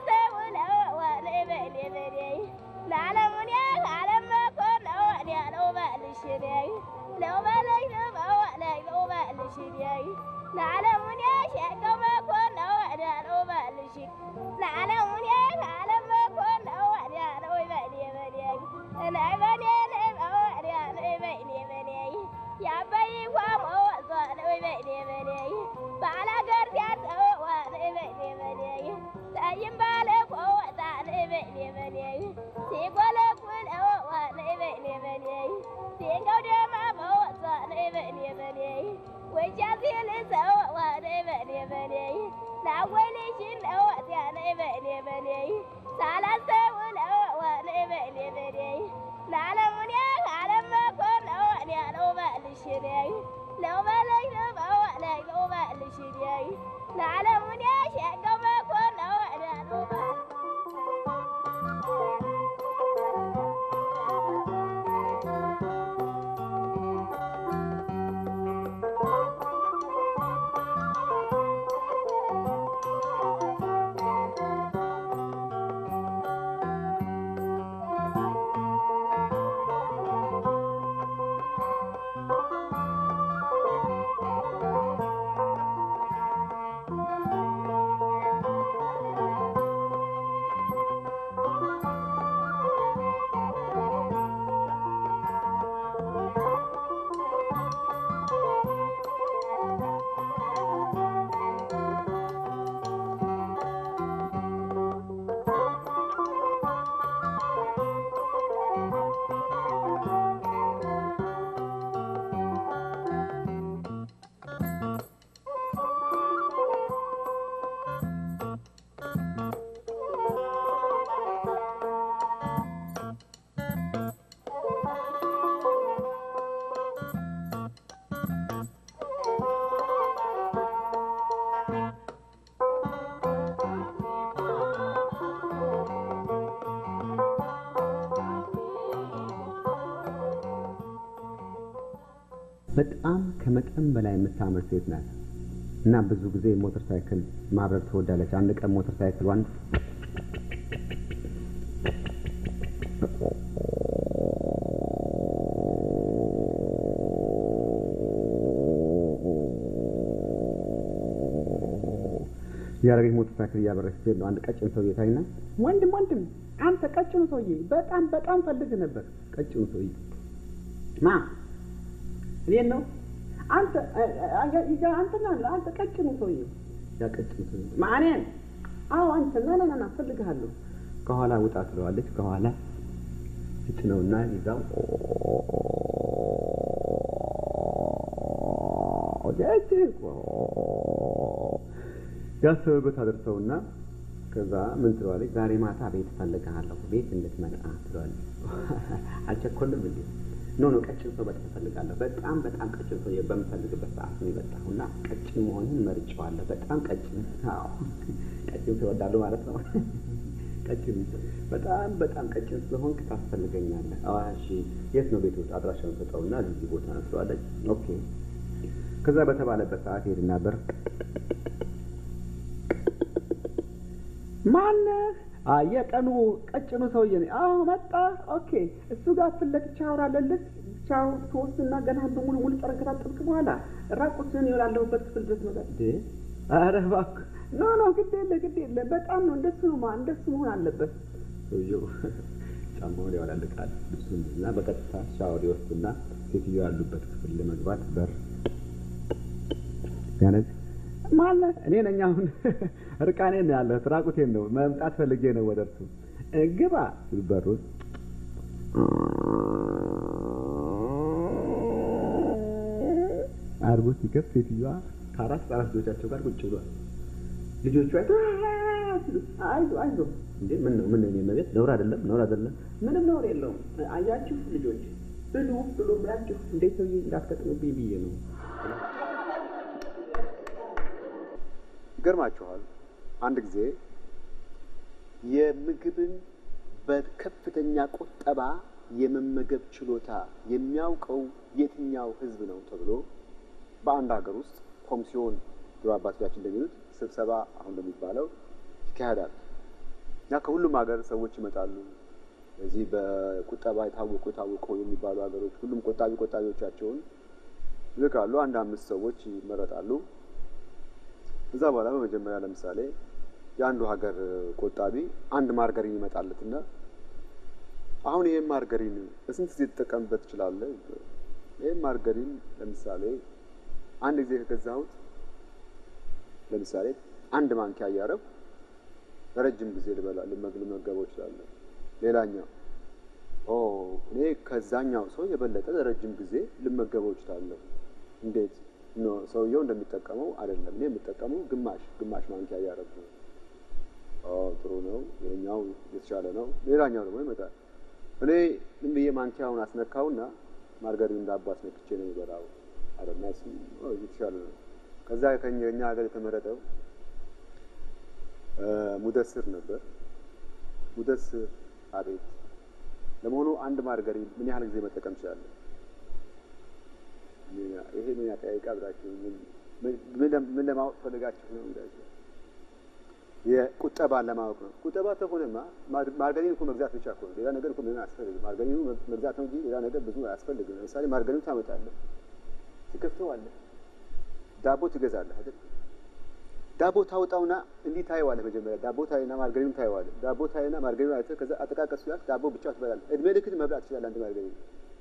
ለዓለሙን ዓለም መኮን ነው ያለው ልሽንያይ ለውበለይ ለበዋላይ ለውበልሽንያይ ለዓለሙን ያሸገው መኮን ነው ወዲያ ለውበልሽ ለዓለሙን ከዓለም መኮን ነው ወዲያ ለወይበኔ በኔያይ ናይ በኔ ናይ በወዲያ ናይ በኔ በኔያይ ያበይ ጓሞ ወዞ ናይ በኔ በኔያይ ባላገር ሲያጠዋ ናይ በኔ በኔያይ ታይም ባለ ቆወጣ ናይ በኔ በኔያይ ሲጎለጉል እወዋ ናይ በኔ በኔያይ ሲንገው ደማ በወዞ ናይ በኔ በኔያይ ወጃ ሲል ሰወዋ ናይ በኔ በኔያይ ናወይልሽን እወትያ ናይ በኔ በኔያይ ሳላስተውል እወዋ ናይ በኔ በኔያይ ለዓለሙንያ ከዓለም መኮን እወንያ ለውበልሽንያይ ለውበለይ ለበዋላይ ለውበልሽንያይ ለዓለሙንያ ሸገው መኮን እወንያ ለውበል በጣም ከመጠን በላይ የምታምር ሴት ናት እና ብዙ ጊዜ ሞተር ሳይክል ማብረር ትወዳለች። አንድ ቀን ሞተር ሳይክሏን ያደረገች ሞተር ሳይክል እያበረች ስትሄድ ነው አንድ ቀጭን ሰውዬ ታይና፣ ወንድም ወንድም፣ አንተ ቀጭኑ ሰውዬ በጣም በጣም ፈልግ ነበር። ቀጭኑ ሰውዬ ማ እኔን ነው አንተ አንተና አንተ ቀጭኑ ሰውዬ ያ ቀጭኑ ሰውዬ ማኔን? አዎ አንተ ና ና ና እፈልግሃለሁ። ከኋላ ውጣ ትለዋለች። ከኋላ ትጭነውና ይዛው ያሰበበት አደርሰውና ከዛ ምን ትለዋለች? ዛሬ ማታ ቤት እፈልግሃለሁ፣ ቤት እንድትመጣ ትለዋለች። አልቸኮልም እንዴ? ኖ ኖ ቀጭን ሰው በጣም እፈልጋለሁ። በጣም በጣም ቀጭን ሰው በምፈልግበት ሰዓት ነው የመጣሁ እና ቀጭን መሆንህን መርጬዋለሁ። በጣም ቀጭን አዎ፣ ቀጭን ሰው እወዳለሁ ማለት ነው። ቀጭን በጣም በጣም ቀጭን ስለሆንክ ታስፈልገኛለህ። አዎ እሺ፣ የት ነው ቤት ውስጥ አድራሻውን ሰጠውና እዚህ ቦታ ነው ትለዋለች። ኦኬ። ከዛ በተባለበት ሰዓት ሄድና በር ማነህ? የቀኑ ቀጭኑ ሰውዬ ነኝ። አዎ መጣ። ኦኬ እሱ ጋር ፊት ለፊት ሻወር አለልህ። ሻወር ትወስድና ገና በሙሉ ሙሉ ጠረን ከታጠብክ በኋላ ራቁትህን የላለሁበት ክፍል ድረስ መጣ። ኧረ እባክህ ኖ ኖ፣ ግድ የለ ግድ የለ፣ በጣም ነው እንደሱ ነው ማ እንደሱ መሆን አለበት። ሰውዬው ጫማውን ያወላልቃል ልብሱን እና በቀጥታ ሻወር ይወስድና ሴትዮ ያሉበት ክፍል ለመግባት በር ያነዝ ማለት እኔ ነኝ። አሁን እርቃኔን ነው ያለሁት፣ ራቁቴን ነው መምጣት ፈልጌ ነው ወደ እርሱ። ግባ በሩን አርጎ ሲከፍት ሴትዮዋ ከአራት አራት ልጆቻቸው ጋር ቁጭ ብሏል። ልጆቹ አይዞ አይዞ እንዴ ምን ነው ምን ነው መቤት ነውር አይደለም ነውር አይደለም ምንም ነውር የለውም። አያችሁ ልጆች ብሉ ብሉ ብላችሁ እንዴት ሰውዬ እንዳትቀጥሉብኝ ብዬ ነው። ይገርማችኋል። አንድ ጊዜ የምግብን በከፍተኛ ቁጠባ የመመገብ ችሎታ የሚያውቀው የትኛው ሕዝብ ነው ተብሎ በአንድ ሀገር ውስጥ ኮሚሲዮን ድሮ አባቶቻችን እንደሚሉት ስብሰባ አሁን እንደሚባለው ይካሄዳል እና ከሁሉም ሀገር ሰዎች ይመጣሉ። በዚህ በቁጠባ የታወቁ የታወቁ የሚባሉ ሀገሮች ሁሉም ቆጣቢ ቆጣቢዎቻቸውን ይልካሉ። አንድ አምስት ሰዎች ይመረጣሉ። እዛ በኋላ በመጀመሪያ ለምሳሌ የአንዱ ሀገር ቆጣቢ አንድ ማርገሪን ይመጣለትና አሁን ይሄን ማርገሪን በስንት ጊዜ ትጠቀምበት ትችላለህ? ይሄን ማርገሪን ለምሳሌ አንድ ጊዜ ከገዛሁት ለምሳሌ አንድ ማንኪያ እያረብ ለረጅም ጊዜ ልበላ ልመገበው እችላለሁ። ሌላኛው ኦ እኔ ከዛኛው ሰው የበለጠ ለረጅም ጊዜ ልመገበው እችላለሁ። እንዴት ኖ ሰውየው እንደሚጠቀመው አይደለም። እኔ የምጠቀመው ግማሽ ግማሽ ማንኪያ እያረብ ነው። ኦ ጥሩ ነው፣ ይሄኛው የተሻለ ነው። ሌላኛው ደግሞ ይመጣል። እኔ ዝም ብዬ ማንኪያውን አስነካውና ማርገሪን ዳቦ አስነክቼ ነው የሚበላው አይደልና እሱ የተሻለ ነው። ከዛ ከኛ ሀገር የተመረጠው ሙደስር ነበር። ሙደስር አቤት፣ ለመሆኑ አንድ ማርገሪን ምን ያህል ጊዜ መጠቀም ይችላለን? ይሄ ምን ያጠያይቃ ብላችሁ ምን ለማወቅ ፈልጋችሁ ነው? እንዳችሁ የቁጠባን ለማወቅ ነው። ቁጠባ ከሆነማ ማርገሪን እኮ መግዛት ብቻ እኮ ነው። ሌላ ነገር እኮ ምንም አያስፈልግም። ማርገሪኑ መግዛት ነው እንጂ ሌላ ነገር ብዙ አያስፈልግም። ለምሳሌ ማርገሪኑ ታመጣለህ፣ ትከፍተዋለህ፣ ዳቦ ትገዛለህ አይደል? ዳቦ ታውጣውና እንዲህ ታየዋለህ። መጀመሪያ ዳቦ ታይና ማርገሪኑ ታየዋለህ። ዳቦ ታይና ማርገሪኑ አይተህ ከዛ አጠቃቀስ ያልክ ዳቦ ብቻ ትበላለህ። እድሜ ልክት መብላት ትችላለህ አንድ ማርገሪኑ።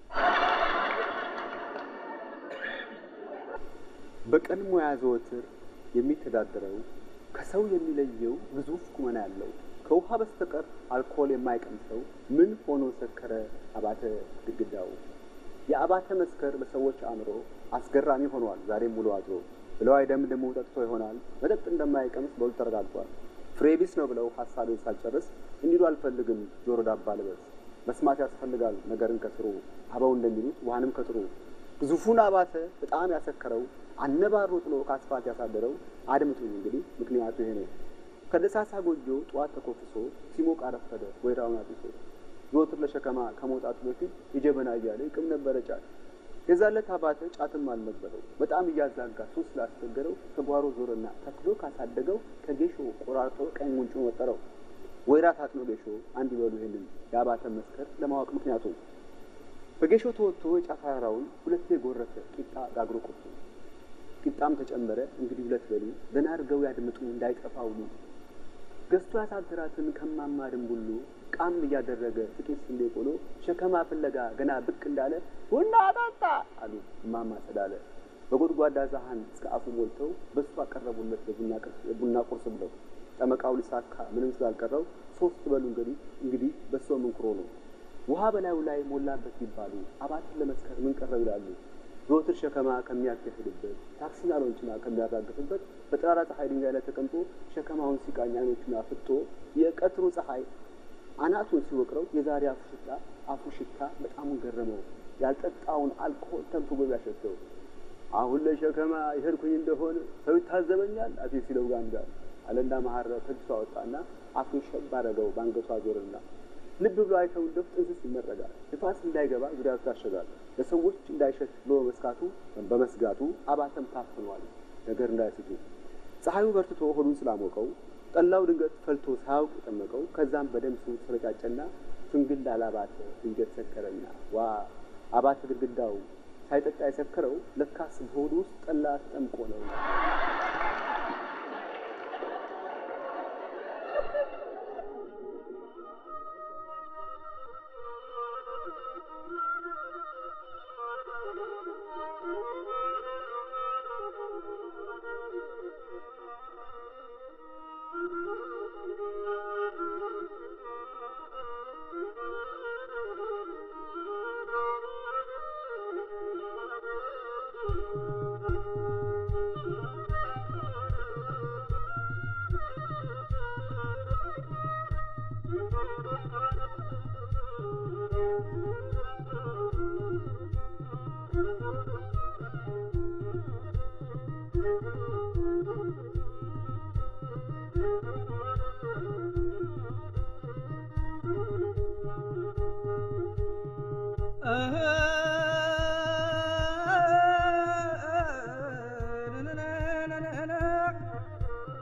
በቀን ሙያ ዘወትር የሚተዳደረው ከሰው የሚለየው ግዙፍ ቁመና ያለው ከውሃ በስተቀር አልኮል የማይቀምሰው ምን ሆኖ ሰከረ አባተ ግድግዳው። የአባተ መስከር በሰዎች አእምሮ አስገራሚ ሆኗል ዛሬም ውሎ አድሮ ብለው አይደምድሙ ጠጥቶ ይሆናል መጠጥ እንደማይቀምስ በውል ተረጋግጧል። ፍሬ ቢስ ነው ብለው ሀሳቤን ሳልጨርስ እንዲሉ አልፈልግም ጆሮ ዳባ ልበስ መስማት ያስፈልጋል ነገርን ከስሩ አበው እንደሚሉት ውሃንም ከጥሩ ግዙፉን አባተ በጣም ያሰከረው አነባሮ ጥሎ ከአስፋልት ያሳደረው አድምጡኝ እንግዲህ ምክንያቱ ይሄ ነው። ከደሳሳ ጎጆ ጠዋት ተኮፍሶ ሲሞቅ አረፈደ ወይራውን አጥሶ ዘወትር ለሸከማ ከመውጣቱ በፊት የጀበና እያለ ይቅም ነበረ ጫት። የዛለት አባተ ጫትም አልነበረው በጣም እያዛጋ ሱስ ስላስቸገረው ከጓሮ ዞርና ተክሎ ካሳደገው ከጌሾ ቆራርጦ ቀኝ ጉንጩን ወጠረው። ወይራ ታጥኖ ጌሾ አንድ ይበሉ ይሄንን የአባተ መስከር ለማወቅ ምክንያቱ በጌሾ ተወጥቶ የጫት አራራውን ሁለቴ ጎረሰ ቂጣ ጋግሮ ቁርጡ ቂጣም ተጨመረ እንግዲህ ሁለት በሉ ደህና አድርገው ያድምጡ እንዳይጠፋ ውሉ ገዝቶ ያሳደራትን ከማማ ድንቡሉ ቃም እያደረገ ጥቂት ስንዴ ቆሎ ሸከማ ፍለጋ ገና ብቅ እንዳለ ቡና ጠጣ አሉ እማማ ጸዳለ። በጎድጓዳ ሳህን እስከ አፉ ሞልተው በሱ አቀረቡለት የቡና ቁርስ ብለው ጠመቃው ሊሳካ ምንም ስላልቀረው ሶስት በሉ እንግዲህ እንግዲህ በሶ ምንኩሮ ነው ውሃ በላዩ ላይ ሞላበት ይባሉ አባትን ለመስከር ምን ቀረው ይላሉ። ዘወትር ሸከማ ከሚያካሂድበት ታክሲና ሎንችና ከሚያራግፍበት በጠራራ ፀሐይ ድንጋይ ላይ ተቀምጦ ሸከማውን ሲቃኝ አይኖቹን አፍጦ የቀትሩ ፀሐይ አናቱን ሲወቅረው የዛሬ አፉ ሽታ አፉ ሽታ በጣሙን ገረመው። ያልጠጣውን አልኮል ተንፍጎ ያሸተው። አሁን ለሸከማ የሄድኩኝ እንደሆነ ሰው ይታዘበኛል አፌ ሲለው ጋንጋል አለና መሀረብ ከኪሱ አወጣና አፉን ሸብ አደረገው በአንገቱ አዞርና ልብ ብሎ አይተው እንደው ጥንስስ ይመረጋል። ንፋስ እንዳይገባ ዙሪያው ታሸጋል። ለሰዎች እንዳይሸት ብሎ በመስካቱ በመስጋቱ አባተም ታፍኗል ነገር እንዳይስቱ። ፀሐዩ በርትቶ ሆዱን ስላሞቀው ጠላው ድንገት ፈልቶ ሳያውቅ የጠመቀው ከዛም በደም ሱ ተረጫጨና ፍንግል አላባተ ድንገት ሰከረና ዋ አባተ ግድግዳው ሳይጠጣ የሰከረው ለካስ በሆዱ ውስጥ ጠላ ተጠምቆ ነው።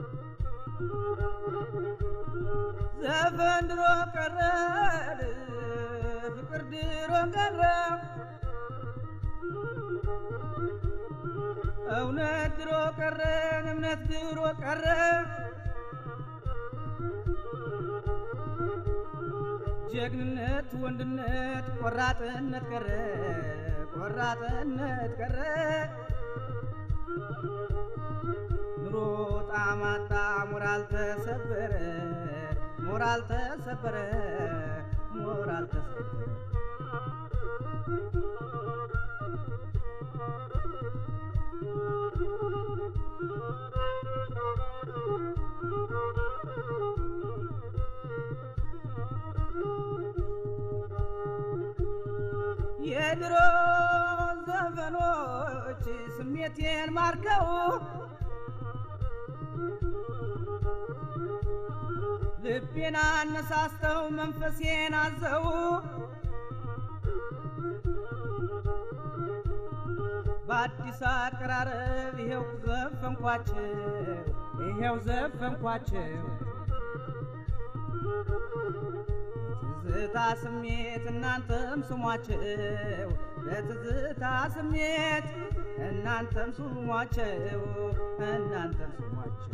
ዘፈን ድሮ ቀረ ፍቅር ድሮ ቀረ እውነት ድሮ ቀረ እምነት ድሮ ቀረ ጀግንነት ወንድነት ቆራጥነት ቀረ ቆራጥነት ቀረ ኑሮ ጣማጣ ሞራል ተሰበረ ሞራል ተሰበረ ሞራል ተሰበረ የድሮ ዘፈኖች ስሜቴን ማርከው ልቤን አነሳስተው መንፈሴን አዘው በአዲስ አቀራረብ ይሄው ዘፈንኳቸው ይሄው ዘፈንኳቸው በትዝታ ስሜት እናንተም ስሟቸው በትዝታ ስሜት እናንተም ስሟቸው እናንተም ስሟቸው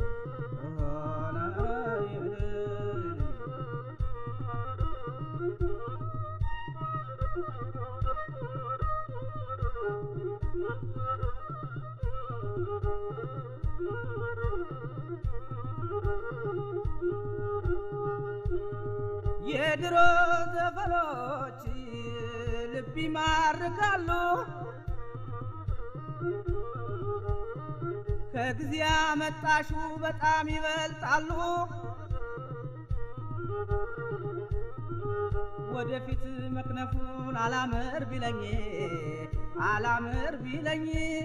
የድሮ ዘፈኖች ልብ ይማርካሉ ከጊዜ አመጣሹ በጣም ይበልጣሉ ወደፊት መክነፉን አላምር ቢለኝ አላምር ቢለኝ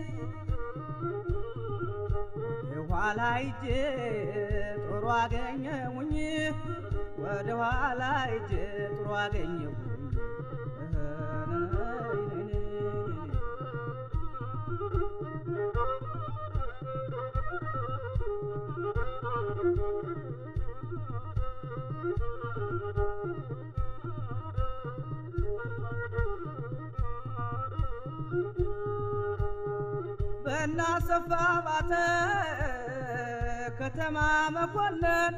የኋላ ሂጄ ጥሩ አገኘሁኝ ወደ ኋላ ሂጄ ጥሩ አገኘሁኝ በናሰፋ ባተ ከተማ መኮንን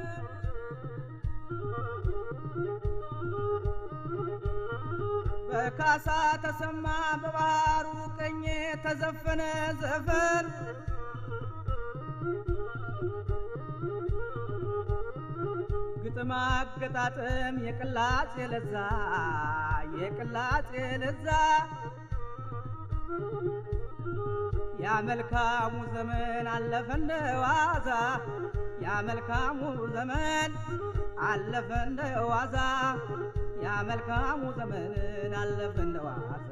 በካሳ ተሰማ በባህሩ ቀኝ ተዘፈነ ዘፈን ግጥም አገጣጥም የቅላጼ ለዛ የቅላጼ ለዛ ያ መልካሙ ዘመን አለፈ እንደ ዋዛ ያ መልካሙ ዘመን አለፈ እንደ ዋዛ ያ መልካሙ ዘመን አለፈ እንደ ዋዛ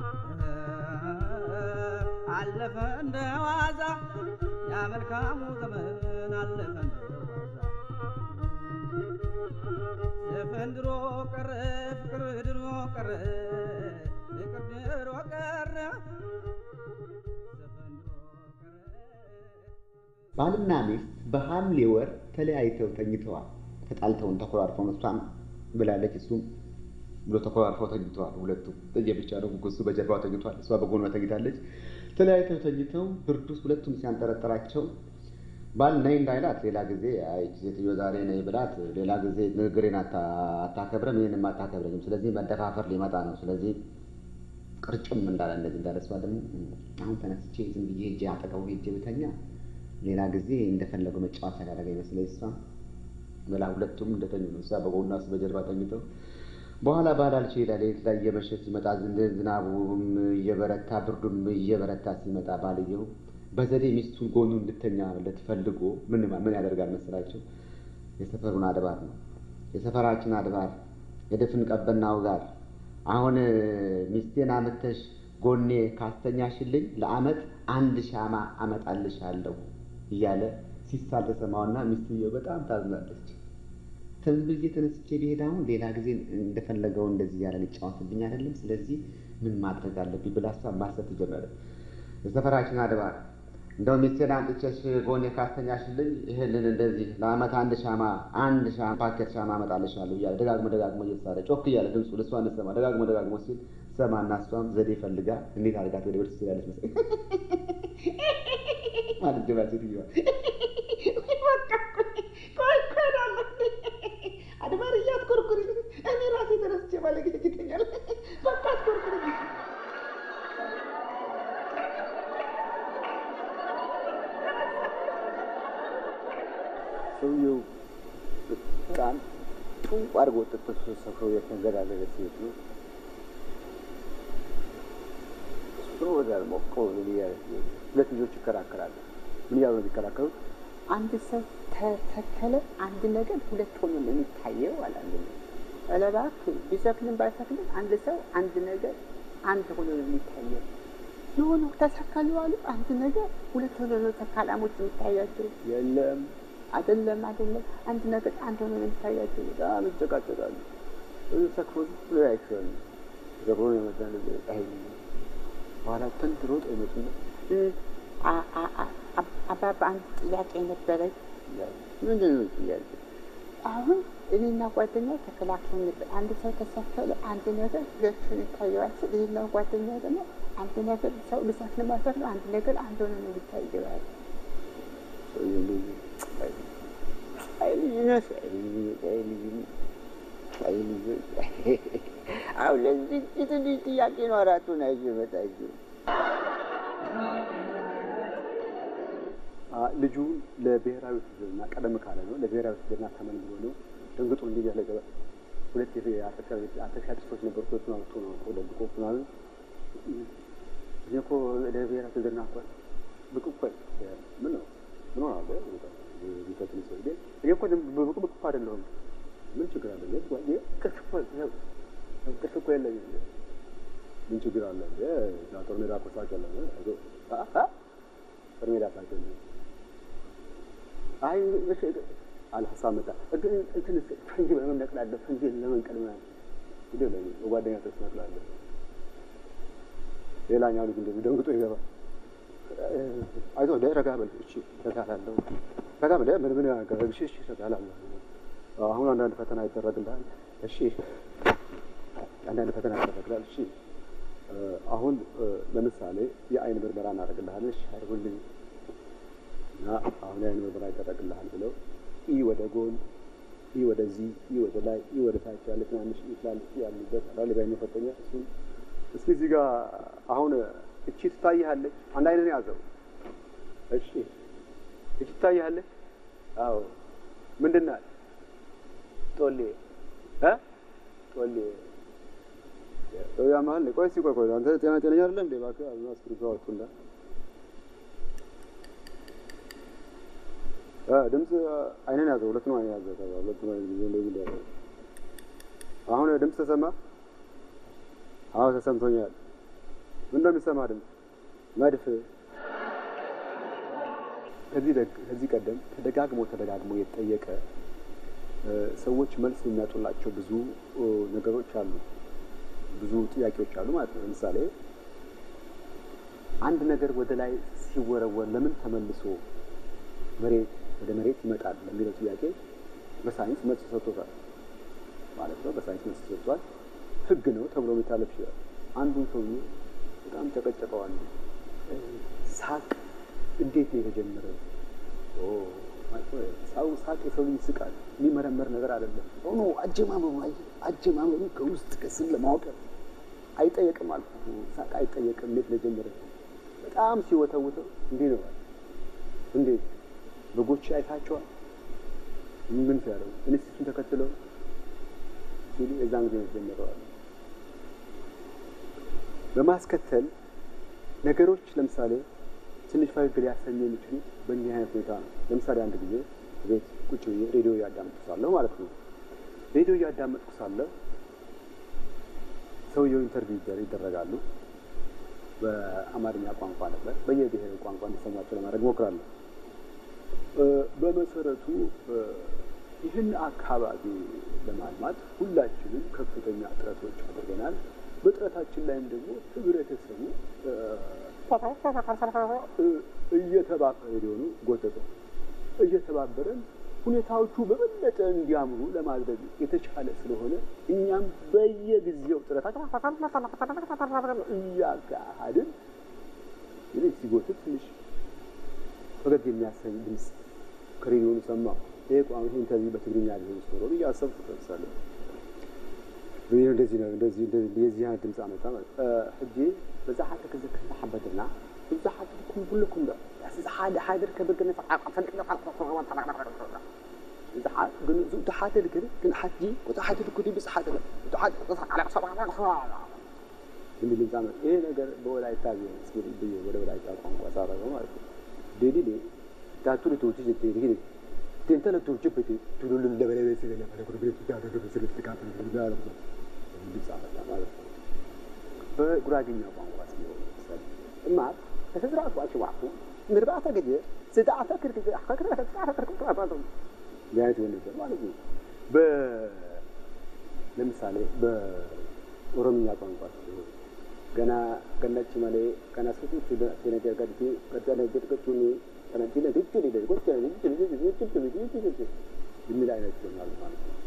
አለፈ እንደ ዋዛ ያ መልካሙ ዘመን አለፈ እንደ ዋዛ ዘፈን ድሮ ቀረ ፍቅር ድሮ ቀረ ፍቅር ድሮ ቀረ ዘፈን ድሮ ቀረ ባልና ሚስት በሐምሌ ወር ተለያይተው ተኝተዋል። ተጣልተውን ተኮራርፈው እሷም ብላለች እሱም ብሎ ተኮራርፈው ተኝተዋል። ሁለቱም ለየብቻ ነው። እሱ በጀርባው ተኝቷል፣ እሷ በጎኗ ተኝታለች። ተለያይተው ተኝተው ብርድ ውስጥ ሁለቱም ሲያንጠረጠራቸው ባል ነይ እንዳይላት ሌላ ጊዜ አይ ይህች ሴትዮ ዛሬ ነይ ብላት ሌላ ጊዜ ንግግሬን አታ- አታከብርም፣ ይህንም አታከብረኝም። ስለዚህ መደፋፈር ሊመጣ ነው። ስለዚህ ቅርጭም እንዳለ እንደዚህ እንዳለ እሷ ደግሞ አሁን ተነስቼ ዝም ብዬ ሄጄ አጠገቡ ሄጄ ብተኛ ሌላ ጊዜ እንደፈለገው መጫወት ያደረገ ይመስለኝ እሷ ብላ ሁለቱም እንደተኙ ነው። እሷ በጎኗ እሱ በጀርባ ተኝተው በኋላ ባላልች ይላል ሌሊት ላይ እየመሸ ሲመጣ ዝን- ዝናቡም እየበረታ ብርዱም እየበረታ ሲመጣ ባልየው በዘዴ ሚስቱን ጎኑ እንድተኛለት ፈልጎ ምን ምን ያደርጋል መሰላቸው? የሰፈሩን አድባር ነው የሰፈራችን አድባር የድፍን ቀበናው ጋር አሁን ሚስቴን አምተሽ ጎኔ ካስተኛሽልኝ ለአመት አንድ ሻማ አመጣልሻለሁ እያለ ሲሳል ተሰማውና ሚስትየው በጣም ታዝናለች። ተንብዬ ተነስቼ ብሄድ አሁን ሌላ ጊዜ እንደፈለገው እንደዚህ እያለ ሊጫወትብኝ አይደለም። ስለዚህ ምን ማድረግ አለብኝ ብላ እሷ ማሰብ ትጀመረ። የሰፈራችን አድባር እንደው ሚስቴን አምጥቼሽ ጎኔ ካስተኛሽልኝ ይህንን እንደዚህ ለአመት አንድ ሻማ አንድ ሻማ ፓኬት ሻማ አመጣልሻለሁ እያለ ደጋግሞ ደጋግሞ እየተሳለ ጮክ እያለ ድምፁ ልሷ እንሰማ ደጋግሞ ደጋግሞ ሲል ሰማና እሷም ዘዴ ፈልጋ እንዴት አድርጋት ወደ ቤት ትችላለች መሰለኝ ማለት ጀባ ሴትዮዋ ቆይ ቆይ እላለሁ። አድባር እያትኮርኩሪ እኔ ራሴ ተነስቼ ባለጌ ይገኛል። በቃ አትኮርኩሪ። ሰውየው በጣም ጭንቅ አድርጎ ጥጥስ ሰፍሮ የተንገዳገደ ሴት ነው። እሱ ወዳል ሞቀው ምን እያለ ሁለት ልጆች ይከራከራሉ። ምን እያሉ ነው የሚከራከሩት? አንድ ሰው ተተከለ አንድ ነገር ሁለት ሆኖ ነው የሚታየው አለ አንድ ነው። ኧረ እባክህ ቢሰክልም ባይሰክልም አንድ ሰው አንድ ነገር አንድ ሆኖ ነው የሚታየው። የሆነ ተሰከሉ አሉ አንድ ነገር ሁለት ሆኖ ነው ተካላሞች የሚታያቸው። የለም አይደለም አይደለም፣ አንድ ነገር አንድ ሆኖ ነው የሚታያቸው። በጣም ይጨቃጨቃሉ። ብዙ ሰክሮ ብሎ ያይቸዋል። ዘብሮ ነው የመጣ ነገር አይ በኋላ ተንድ ሮጥ አይመጡና አባባ አንድ ጥያቄ ነበረኝ። ምንድን ነው ጥያቄ? አሁን እኔና ጓደኛ ተከላክለን ነበር። አንድ ሰው ተሰከለ አንድ ነገር ሁለቱን ይታየዋል ስል እኔና ጓደኛ ደግሞ አንድ ነገር ሰው ልሰክል ማሰር ነው አንድ ነገር አንድ ሆነ ነው የሚታየዋል። አሁን ለዚህ ትንሽ ጥያቄ ነው አራቱን አይዞ መጣችሁ ልጁ ለብሔራዊ ውትድርና ቀደም ካለ ነው ለብሔራዊ ውትድርና ተመን ብሎ ነው ደንግጦ እንዲህ ያለ ገባ ሁለት አተሻ ጥሶች ነበሩ። ሁለቱን አውጥቶ ነው እኮ ደብቆ ምናምን እኔ እኮ ለብሔራዊ ውትድርና እኮ ብቅ እኮ ምን ነው ምን ሆናለ ቢከትል ሰው እኔ እኮ ብቅ ብቅ እኮ አይደለሁም። ምን ችግር አለ? ቅርስ እኮ ቅርስ እኮ የለኝም። ምን ችግር አለ? ጦር ሜዳ እኮ ሳቅ የለም። ጦር ሜዳ ሳቅ የለም። አይ አለ ሀሳብ መጣ። እንትን ፈንጂ በምን ነቅላለሁ? ፈንጂ ለመንቀል ምናምን ሂዶ ለ በጓደኛ ሰስ ነቅላለሁ። ሌላኛው ልጅ እንደዚህ ደንግጦ ይገባል። አይዞህ ደ ረጋ በል እሺ፣ ረጋ እላለሁ። ረጋ በል ምን ምን ያገረግ እሺ፣ እሺ፣ ረጋ እላለሁ። አሁን አንዳንድ ፈተና ይደረግልሃል። እሺ፣ አንዳንድ ፈተና ይደረግልሃል። እሺ፣ አሁን ለምሳሌ የአይን ምርመራ እናደርግልሃለን። እሺ፣ አድርጉልኝ እና አሁን የአይን ምርመራ ይደረግልሃል ብለው ኢ ወደ ጎን ኢ ወደዚህ ኢ ወደ ላይ ኢ ወደ ታች ያለ ትናንሽ ኢ ትላልቅ ያሉበት አላል የባይን መፈተኛ እሱን እስኪ እዚህ ጋር አሁን እቺ ትታይሃለች። አንድ አይነን ያዘው። እሺ እቺ ትታይሃለች። አዎ ምንድን ናት? ጦሌ እ ጦሌ ያ መሀል ቆይ እስኪ ቆይ ቆይ አንተ ጤና ጤነኛ አይደለም እንዴ? እባክህ አዝና እስክሪብቶ አውጡና ድምፅ አይነን ያዘው። ሁለት ነው አይነ ያዘው። ሁለት ነው እንደዚህ እንደዚህ አሁን ድምፅ ተሰማ? አዎ ተሰምቶኛል። ምን እንደሚሰማ ድምፅ መድፍ። ከዚህ ከዚህ ቀደም ተደጋግሞ ተደጋግሞ የተጠየቀ ሰዎች መልስ የሚያጡላቸው ብዙ ነገሮች አሉ፣ ብዙ ጥያቄዎች አሉ ማለት ነው። ለምሳሌ አንድ ነገር ወደ ላይ ሲወረወር ለምን ተመልሶ መሬት ወደ መሬት ይመጣል ለሚለው ጥያቄ በሳይንስ መልስ ሰጥቶታል ማለት ነው። በሳይንስ መልስ ሰጥቷል። ህግ ነው ተብሎ የሚታለፍ ይችላል። አንዱን ሰውዬ በጣም ጨቀጨቀው። አንዱ ሳቅ እንዴት ነው የተጀመረው? ሰው ሳቅ የሰው ልጅ ይስቃል። የሚመረመር ነገር አይደለም። ሆኖ አጀማመሩ አጀማመሩ ከውስጥ ከስም ለማወቅ አይጠየቅም አልኩ። ሳቅ አይጠየቅም። እንዴት ለጀመረ በጣም ሲወተውተው እንዲህ ነው እንዴት በጎች አይታቸዋል። ምን ሲያደርጉ እንስቱን ተከትለው ሲሉ የዛን ጊዜ ጀምረዋል። በማስከተል ነገሮች ለምሳሌ ትንሽ ፈገግ ሊያሰኙ የሚችሉት በእንዲህ አይነት ሁኔታ ነው። ለምሳሌ አንድ ጊዜ ቤት ቁጭ ብዬ ሬዲዮ እያዳመጥኩ ሳለሁ ማለት ነው። ሬዲዮ እያዳመጥኩ ሳለሁ ሰውየው ኢንተርቪው ይደረጋሉ። በአማርኛ ቋንቋ ነበር። በየብሔሩ ቋንቋ እንዲሰማቸው ለማድረግ ሞክራለሁ። በመሰረቱ ይህን አካባቢ ለማልማት ሁላችንም ከፍተኛ ጥረቶች አድርገናል። በጥረታችን ላይም ደግሞ ህብረተሰቡ እየተባበረ ሊሆኑ ጎተተ እየተባበረን ሁኔታዎቹ በበለጠ እንዲያምሩ ለማድረግ የተቻለ ስለሆነ እኛም በየጊዜው ጥረታችን እያካሄድን እንግዲህ ሲጎትት ትንሽ ፈገግ የሚያሰኝ ድምፅ ከሬዲዮኑ ሰማሁ። ይሄ ቋሚ ይሄ ኢንተርቪው በትግርኛ ሊሆን ኖሮ ብዬ አሰብኩ። ለምሳሌ ይህ እንደዚህ ነው እንደዚህ እንደዚህ የዚህ አይነት ድምፅ አመጣ ማለት ሕጂ በዛ ሓደ ክዝክር ሓበድና ብዙሓት ኩም ኩልኩም ዶ እዚ ሓደ ሓደ ከብርግነ ግን እቲ ሓደ ድክር ግን ሓጂ እቲ ሓደ ድክሪ ብስ ሓደ እቲ ሓደ የሚል ድምፅ አመጣ። ይሄ ነገር በወላይታ ቢሆን እስኪ ብዬ ወደ ወላይታ ቋንቋ ሳረገው ማለት ነው ዴዲሌ ዳቱሪ ቶቲ ጀቴ ዲግሪ ቴንተለ ቶርጅ ፕቲ ቱሉሉ ለበለበ ስለለ ፈለኩ ብለ ተዳደ በስለ ተካፈ ብለ ድምፅ አመጣ ማለት ነው። በጉራጌኛ ቋንቋ ሲሆን እማ ተስራቱ አሽዋፉ ምርባተ ገጀ ስዳአተ ክርክር አከከረ ተስራተ ክርክር ቢያት ወንጀ ማለት ነው። በ ለምሳሌ በኦሮምኛ ቋንቋ ሲሆን ገና ገነች መሌ ገና ስቱ ነገር ገድቲ ገደለ ገድገቱኒ ከነቲ ለግጭ ሊደ ጎጭ ልጅ ልጅ ልጅ ልጅ ልጅ ልጅ የሚል አይነት ይሆናል ማለት ነው።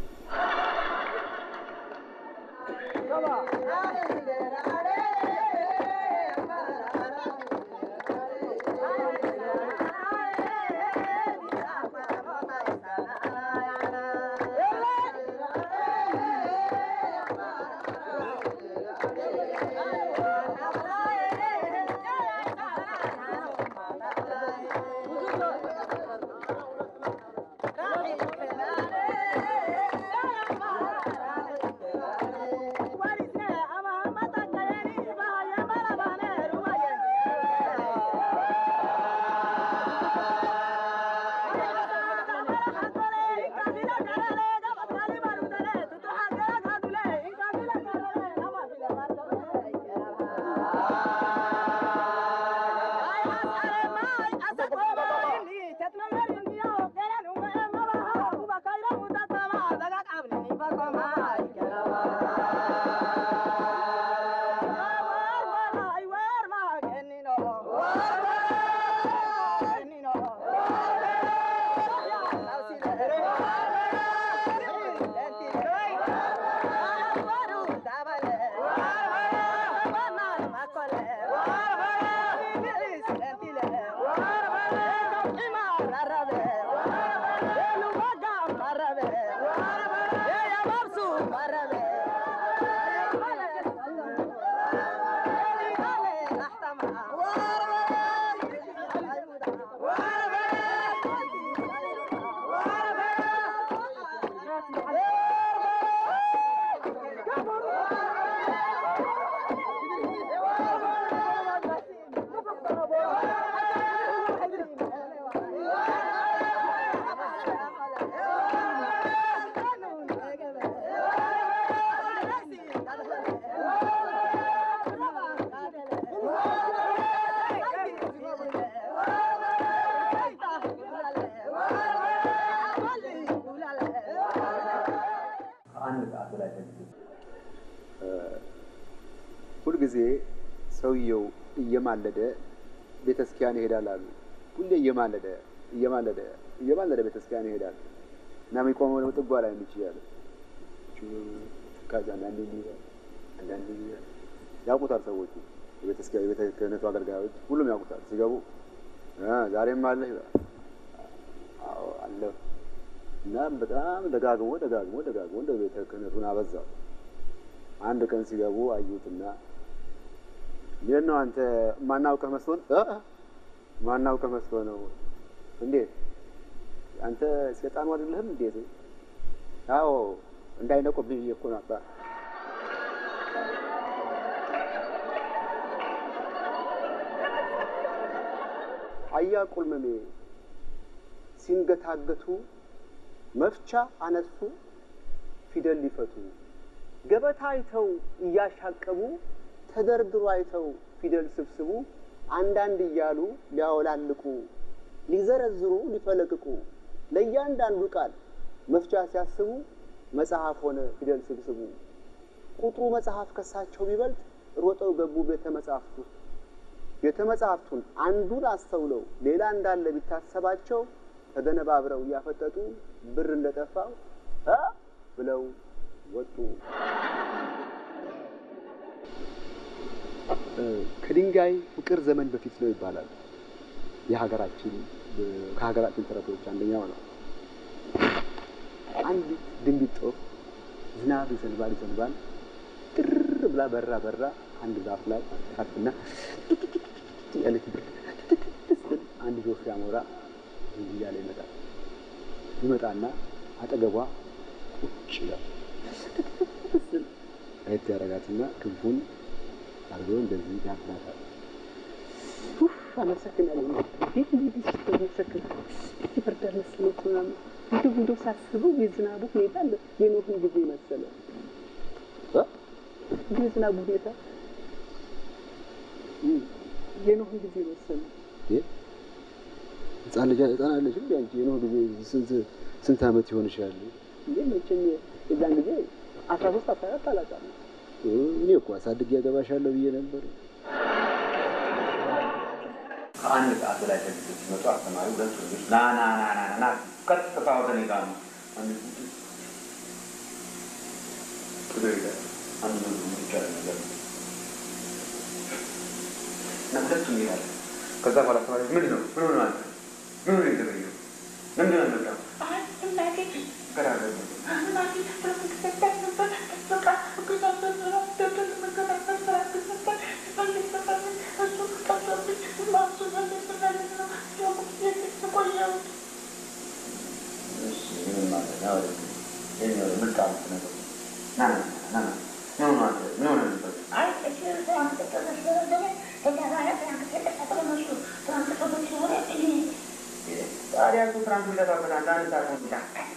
ሁልጊዜ ሰውየው እየማለደ ቤተክርስቲያን ይሄዳል አሉ። ሁሌ እየማለደ እየማለደ እየማለደ ቤተክርስቲያን ይሄዳል እና የሚቆመው ደግሞ ጥጓ ላይ የሚችላል ከዛ አንዳንዴ ይላል አንዳንዴ ይላል ያውቁታል ሰዎቹ የቤተክርስቲያን የቤተ ክህነቱ አገልጋዮች ሁሉም ያውቁታል። ሲገቡ ዛሬም አለህ ይላል። አዎ አለሁ እና በጣም ደጋግሞ ደጋግሞ ደጋግሞ እንደ ቤተ ክህነቱን አበዛው። አንድ ቀን ሲገቡ አዩትና እንዴት ነው አንተ ማናውቀህ መስሎን ማናውቀህ መስሎ ነው እንዴት አንተ ሰይጣኑ አይደለህም እንዴት አዎ እንዳይነቁብኝ ብዬ እኮ ነበር አያ ቁልመሜ ሲንገታገቱ መፍቻ አነሱ ፊደል ሊፈቱ ገበታ አይተው እያሻቀቡ ተደርድሮ አይተው ፊደል ስብስቡ አንዳንድ እያሉ ሊያወላልቁ ሊዘረዝሩ ሊፈለቅቁ ለእያንዳንዱ ቃል መፍቻ ሲያስቡ መጽሐፍ ሆነ ፊደል ስብስቡ። ቁጥሩ መጽሐፍ ከሳቸው ቢበልጥ ሮጠው ገቡ ቤተ መጽሐፍት ውስጥ ቤተ መጻሕፍቱን አንዱን አስተውለው ሌላ እንዳለ ቢታሰባቸው ተደነባብረው እያፈጠጡ ብር እንደጠፋው እ ብለው ወጡ። ከድንጋይ ፍቅር ዘመን በፊት ነው ይባላል። የሀገራችን ከሀገራችን ተረቶች አንደኛው ነው። አንዲት ድንቢጥ ጦር ዝናብ ይዘንባል ይዘንባል ጥር ብላ በራ በራ አንድ ዛፍ ላይ ታርፍና ያለች ብር ስትል አንድ ጆፍ አሞራ እያለ ይመጣል። ይመጣና አጠገቧ ቁጭ ይላል። ስትል አየት ያደርጋትና ክንፉን አድርጎ እንደዚህ ያፍናታል። ኡፍ አመሰግናለሁ። እንዴት እንዴት ስትመሰክር ይፈርዳል መስሎት ምናምን እንደው እንደው ሳስበው የዝናቡ ሁኔታ አለ የኖህን ጊዜ መሰለ እ እንዲህ የዝናቡ ሁኔታ የኖህን ጊዜ መሰለ። ህፃን ልጅ ህፃን አለሽ እንዴ አንቺ? የኖህ ጊዜ ስንት ስንት ዓመት ይሆንሻል? እንዴ መቼም የዛን ጊዜ አስራ ሶስት አስራ አራት አላውቅም። እኔ እኮ አሳድጌ ያገባሻለሁ ብዬ ነበር። ከአንድ ሰዓት በላይ ተግቶ ሲመጡ አስተማሪ ሁለት ልጆች ና ና ና ና ና ቀጥታ ወደ እኔ ጋር ነው። አንድ ጥሩ ይላል። አንድ ነው የሚቻል ነገር ነው እና ሁለቱም ይላል። ከዛ በኋላ አስተማሪ ምን ነው ምን ሆነ አንተ ምን ሆነ የተገኘው ምንድን ነው የመጣው ገራገር ታዲያ እሱ ፍራንክ የሚጠፋበት አንድ አንድ ሰዓት ነው ብቻ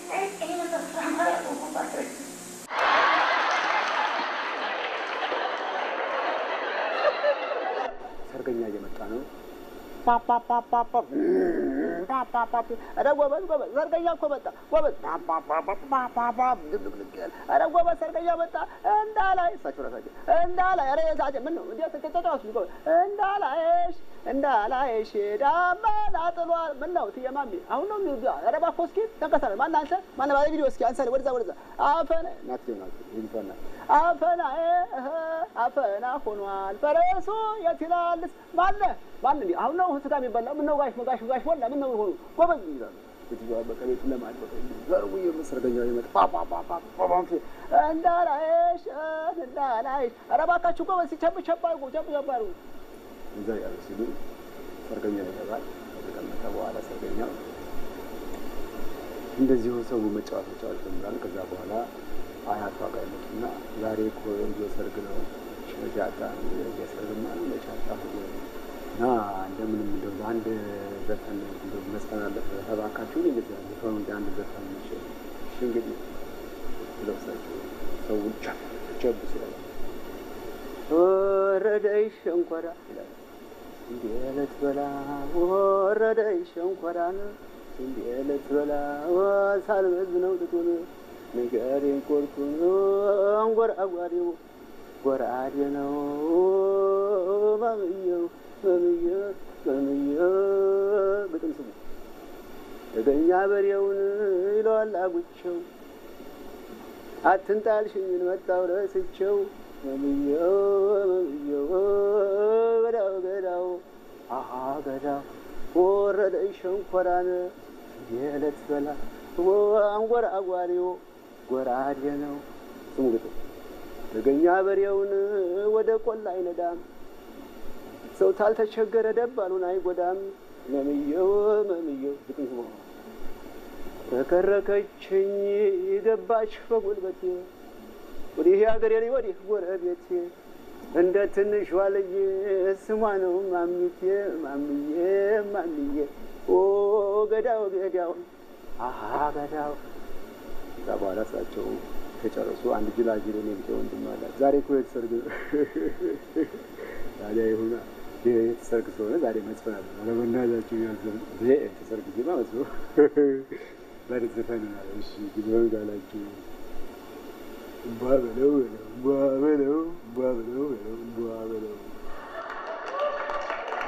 ሰርገኛ እየመጣ ነው። ፓፓፓፓፓ ፓፓፓፓ ኧረ ጎበዝ ጎበዝ ሰርገኛ እኮ መጣ ጎበዝ ፓፓፓፓፓ ድብልቅልቅ ያለ ኧረ ጎበዝ ሰርገኛ መጣ እንዳላይ እሳቸው ራሳቸው እንዳላይ ኧረ የዛቸው ምን ነው እንዴት ተጫጫዋች ጎበዝ እንዳላይሽ እንዳላይሽ ዳመና ጥሏል ምን ነው እትዬ ማሚ አሁን ነው የሚወዱ ኧረ እባክህ እስኪ ተንቀሳቀስ ማን አንተ ማን ባለ ቪዲዮ እስኪ አንሳሌ ወደዛ ወደዛ አፈነ ናቸው ናቸው ይልፈና አፈና እህ አፈና ሆኗል ፈረሱ የት ይላልስ ማነ ማን እንዲ አሁን ነው ስጋ የሚበላ ምን ነው ጋሽ ጋሽ ጋሽ ወላ ምን ነው ሆኑ ጎበዝ ይላሉ ሴትዮዋ በቃ ቤቱን ለማድበቅ ዘርቡ ሰርገኛው ይመጣ ፓፓፓፓፓ እንዳላይሽ እንዳላይሽ ኧረ እባካችሁ ጎበዝ ሲቸብ ቸብ አድርጉ ቸብ ቸብ አድርጉ እዛ ያሉ ሲሉ ሰርገኛው ይገባል። ከተቀመጠ በኋላ ሰርገኛው እንደዚሁ ሰው መጫወት መጫወት ጀምራል። ከዛ በኋላ አያቷ ጋር ይመጡና ዛሬ እኮ የልጆ ሰርግ ነው ሻጣ የሰርግማ ነው ለሻጣ እና እንደምንም እንደው አንድ ዘፈን እንደው መስፈን አለበት እባካችሁ እንደዚህ ዘፈኑ እንደ አንድ ዘፈን ነች። እሺ እንግዲህ ብለው እሳቸው ሰውን ቸብ ቸብ ሲላል ወረደይ ሸንኮራ ይላል እንዴ ልትበላ ወረደይ ሸንኮራን እንዴ ልትበላ ሳልበዝ ነው ጥጡን ንገሬን ቆርጡን አንጎራጓሪው ጎራዴ ነው ማምየው ማምየው ማምየው ግጥም ስሙ እገኛ በሬውን ይለዋል አጉቸው አትንጣልሽኝን መጣው ረስቸው መምየው መምየው ገዳው ገዳው አሃ ገዳው ወረደ ሸንኮራን የዕለት በላ አንጎራ አጓሪው ጎራዴ ነው ስሙ ግጥም ተገኛ በሬውን ወደ ቆላ አይነዳም ሰው ታልተቸገረ ደባሉን አይጎዳም መምየው መምየው ግጥም ስሙ ተከረከችኝ ገባች በጉልበቴ ወዲህ ሀገሬ ላይ ወዲህ ጎረቤቴ እንደ ትንሿ ልጅ ስሟ ነው ማሚቴ ማምዬ ማምዬ ኦ ገዳው ገዳው አሀ ገዳው ከዛ በኋላ እሳቸው ከጨረሱ አንድ ጅላጅል እኔ ብቻ ወንድም አላት። ዛሬ እኮ የተሰርግ ታዲያ ይሁና የተሰርግ ስለሆነ ዛሬ መስፈን አለ አለመናዛችሁ ያዘን የተሰርግ ዜማ መስሎ ዛሬ ዘፈን አለ። እሺ ግዘውን ጋላችሁ ቧ በለው በለው ቧ በለው ቧ በለው በለው ቧ በለው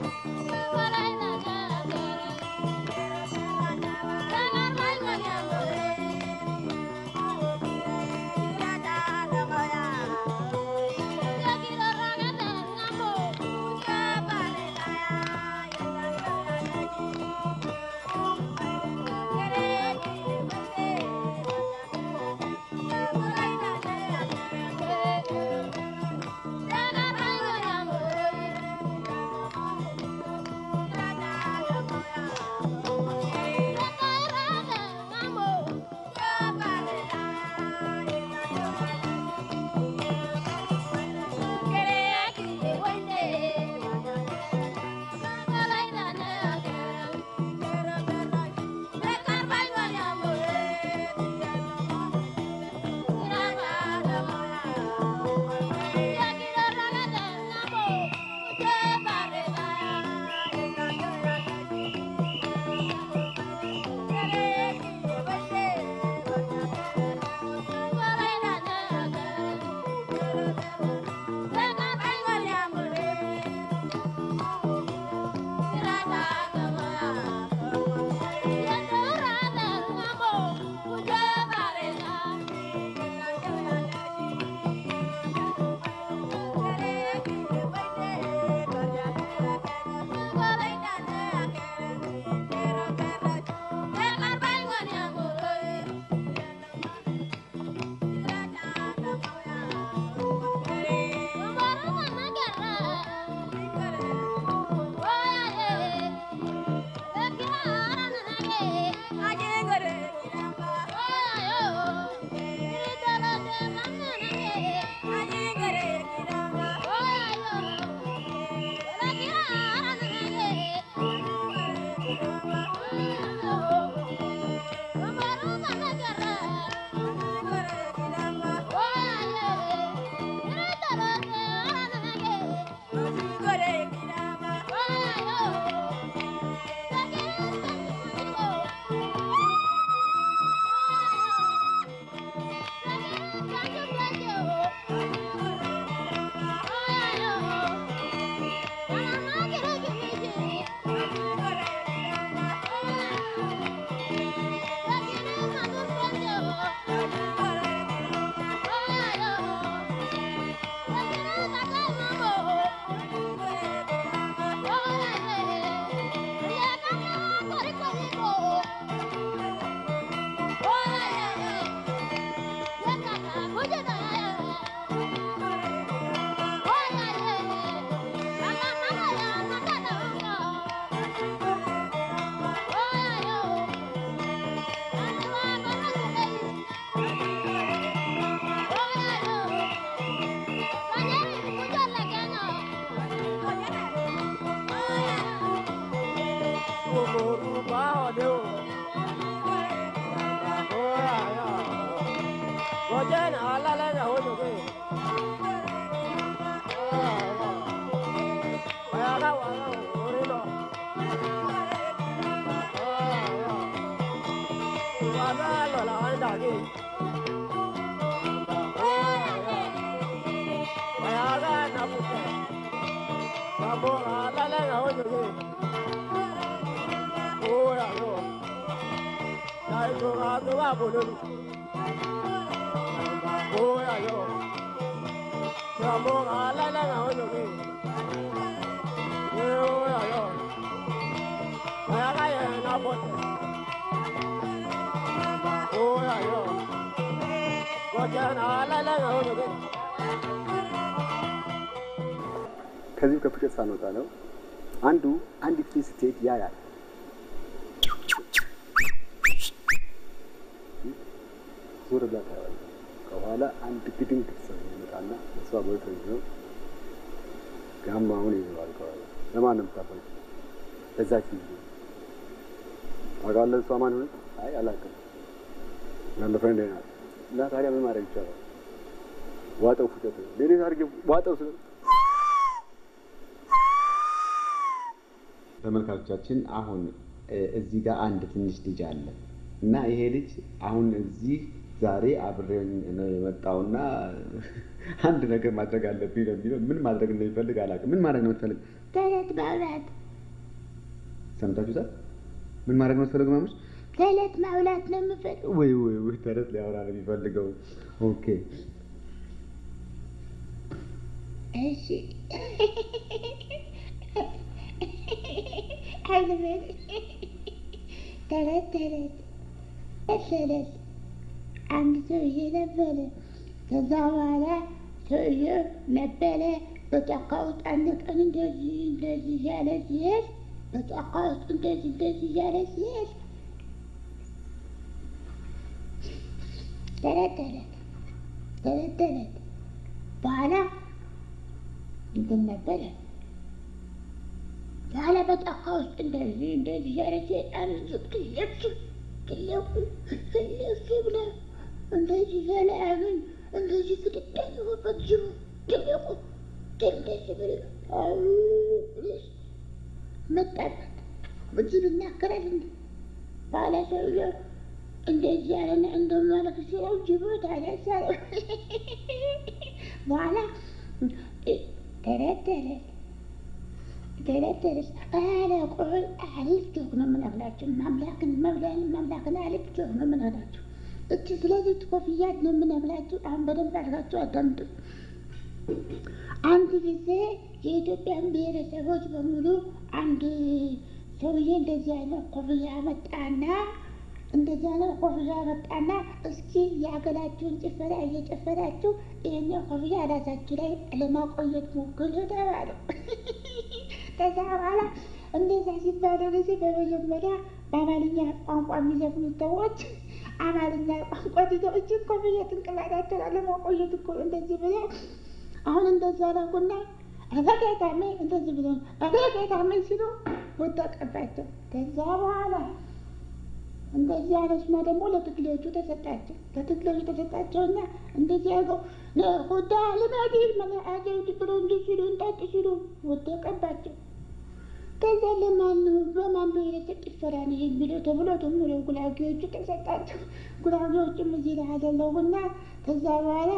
ከዚሁ ከፍቅር ሳንወጣ ነው አንዱ አንዲት ልጅ ስትሄድ ያያል። ዞር ብላ ታያለች። ከኋላ አንድ ግድንግ ሰው ይመጣና እሷ ቦይፍሬንድ ነው ጋማውን ይዘዋል። ከኋላ ለማን ነው የምታፈል? ለዛች ልጅ ታውቃለህ? እሷ ማን ሆነች? አይ አላውቅም። ያለ ፍሬንድ ናት። እና ታዲያ ምን ማድረግ ይቻላል? ዋጠው ፉጨት ሌሎች አድርጌ ዋጠው ስለ ተመልካቾቻችን አሁን እዚህ ጋር አንድ ትንሽ ልጅ አለ እና ይሄ ልጅ አሁን እዚህ ዛሬ አብሬኝ ነው የመጣውና አንድ ነገር ማድረግ አለብኝ ነው የሚለው። ምን ማድረግ እንደሚፈልግ አላውቅም። ምን ማድረግ ነው የምትፈልግ? ተረት በእውነት ሰምታችሁታል? ምን ማድረግ ነው ፈለገ ማሙሽ? ተረት ማውላት ነው የምፈልገው። ወይ ወይ ወይ ተረት ሊያወራ ነው የሚፈልገው። ኦኬ እሺ አይልበል ተረት ተረት መሰለል አንድ ሰውዬ ነበረ። ከዛ በኋላ ሰውዬው ነበረ በጫካ ውስጥ አንድ ቀን እንደዚህ እንደዚህ እያለ ሲሄድ በጫካ ውስጥ እንደዚህ እንደዚህ እያለ ሲሄድ ተረት ተረት ተረት ተረት በኋላ እንትን ነበረ በኋላ በጫካ ውስጥ እንደዚህ እንደዚህ እያለ ሲሄድ አንድ ትልቅ ትልቁ ትልቅ ብለ እንደዚህ እያለ ያገኝ እንደዚህ ፍጥጥ ያለበት ጅቡ ትልቁ እንደዚህ ብለ መጣበት በጅብ ይናገራል እንዴ ባለ ሰውዬው እንደዚህ ያለና እንደማለክ ሲለው ጅቡ ታነሳ በኋላ ተረተረ ተረተረ አለ ቆይ አሪፍ ጆክ ነው የምነግራቸው ማምላክን መብላን ማምላክን አሪፍ ጆክ ነው የምነግራቸው እቺ ስለዚህ ኮፍያት ነው የምነግራቸው አሁን በደንብ አድርጋቸው አዳምጡ አንድ ጊዜ የኢትዮጵያን ብሔረሰቦች በሙሉ አንድ ሰውዬ እንደዚህ አይነት ኮፍያ መጣና እንደዚህ አይነት ኮፍያ መጣና እስኪ የሀገራችሁን ጭፈራ እየጨፈራችሁ ይህን ኮፍያ ራሳችሁ ላይ ለማቆየት ሞክሩ ተባሉ። ከዛ በኋላ እንደዛ ሲባለው ጊዜ በመጀመሪያ በአማርኛ ቋንቋ የሚዘፍኑት ሰዎች አማርኛ ቋንቋ ትተው እችን ኮፍያ ጭንቅላታቸው ላይ ለማቆየት እኮ እንደዚህ ብለው አሁን እንደዚህ አደረጉና አበጌታሜ እንደዚህ ብሎ አበጌታሜ ሲሉ ወደቀባቸው። ከዛ በኋላ እንደዚህ አነሱና ደግሞ ለትግሬዎቹ ተሰጣቸው። ለትግሬዎቹ ተሰጣቸውና እንደዚህ አድርገው ሁዳ ልመዲ መለአጀውድ ብሎ እንዲህ ሲሉ እንጣጥ ሲሉ ወደቀባቸው። ከዛ ለማን ነው በማን ብሔረሰብ ጭፈራ ነው የሚለው ተብሎ ደግሞ ለጉራጌዎቹ ተሰጣቸው። ጉራጌዎቹም እዚህ ላይ አደለጉና ከዛ በኋላ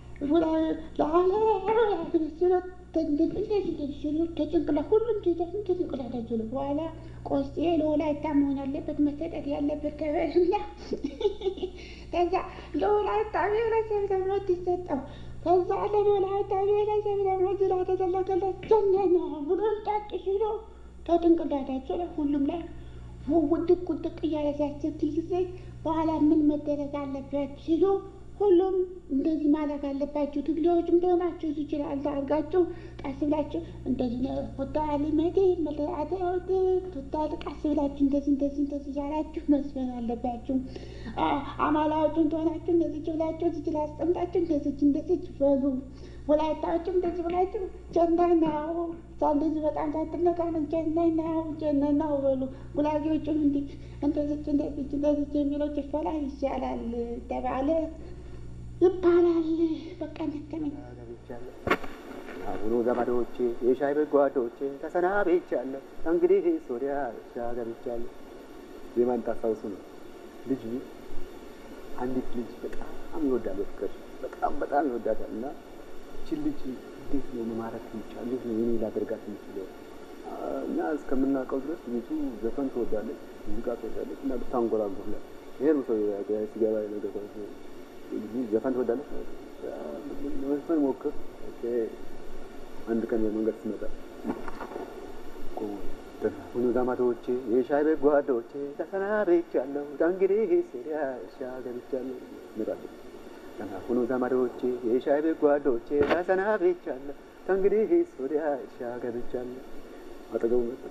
ከጭንቅላት ሁሉም ከጭንቅላታቸው ነው። በኋላ ቆስጤ ለወላይታ መሆን አለበት መሰጠት ያለበት ተበልና ከዛ ለወላይታ ብሔረሰብ ደግሞ ይሰጠው። ከዛ ለወላይታ ብሔረሰብ ደግሞ ዝራ ተዘለገለት ጀነነ ብሎ ጣቅ ሲሉ ከጭንቅላታቸው ላይ ሁሉም ላይ ውድቅ ውድቅ እያለ ሲያስቸግር ጊዜ በኋላ ምን መደረግ አለበት ሲሉ ሁሉም እንደዚህ ማድረግ አለባችሁ። ትግሬዎች እንደሆናችሁ ይችላል አድርጋችሁ ቀስ ብላችሁ እንደዚህ ነው ፎታ ሊመዴ መለአተ ፎታ ቀስ ብላችሁ እንደዚህ እንደዚህ እንደዚህ እያላችሁ መስፈን አለባችሁ። አማላዎቹ እንደሆናችሁ እንደዚህ ብላችሁ እዚህ ላይ አስቀምጣችሁ እንደዚህ እንደዚህ በሉ። ወላይታዎችም እንደዚህ ብላችሁ ጀነናው እንደዚህ በጣም ሳትነቃነቅ ጀነናው ጀነናው በሉ። ጉራጌዎቹም እንዲህ እንደዚህ እንደዚህ እንደዚህ የሚለው ጭፈራ ይሻላል ተባለ ይባላል። በቃ ደከመኝ። አሁኑ ዘመዶቼ የሻይ በጓዶቼ ተሰናብቻለሁ። እንግዲህ ሶሪያ እርሻ ገብቻለሁ። ዜማን ታስታውሱ ነው። ልጅ አንዲት ልጅ በጣም ይወዳል፣ በፍቅር በጣም በጣም ይወዳታል እና እችን ልጅ እንዴት ነው መማረክ የሚቻል? እንዴት ነው የኔ ላደርጋት የምችለው? እና እስከምናውቀው ድረስ ልጁ ዘፈን ትወዳለች፣ ሙዚቃ ትወዳለች እና ብታንጎራጉርላት ይሄ ነው ሰው ሲገባ ነገር ዘፈን ትወዳለች ዘፈን ሞክር። አንድ ቀን በመንገድ ስመጣ ሁኑ ዘመዶቼ የሻይ ቤት ጓዶቼ ተሰናብቻለሁ ከእንግዲህ ሶሪያ እርሻ ገብቻለሁ እመጣለሁ። ሁኑ ዘመዶቼ የሻይ ቤት ጓዶቼ ተሰናብቻለሁ ከእንግዲህ ሶሪያ እርሻ ገብቻለሁ። አጠገቡ መጣ።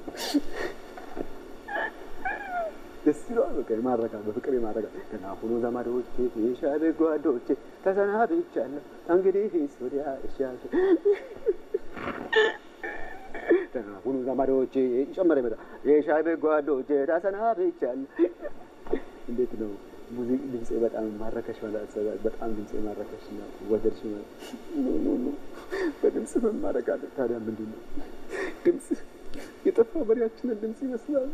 ደስ ይለዋል። በቃ የማረጋል በፍቅር የማረጋል። ገና ሁኑ ዘመዶቼ የሻይ ቤት ጓዶቼ ተሰናብቻለሁ እንግዲህ ሶሪያ እርሻ ገና ሁኑ ዘመዶቼ ጨመረ ይመጣ የሻይ ቤት ጓዶቼ ተሰናብቻለሁ። እንዴት ነው ሙዚቅ ድምፄ በጣም ማረከሽ ማለት በጣም ድምፄ ማረከሽ እና ወደድሽ ማለት በድምፅ መማረካለን። ታዲያ ምንድን ነው ድምፅ የጠፋ በሬያችንን ድምፅ ይመስላል።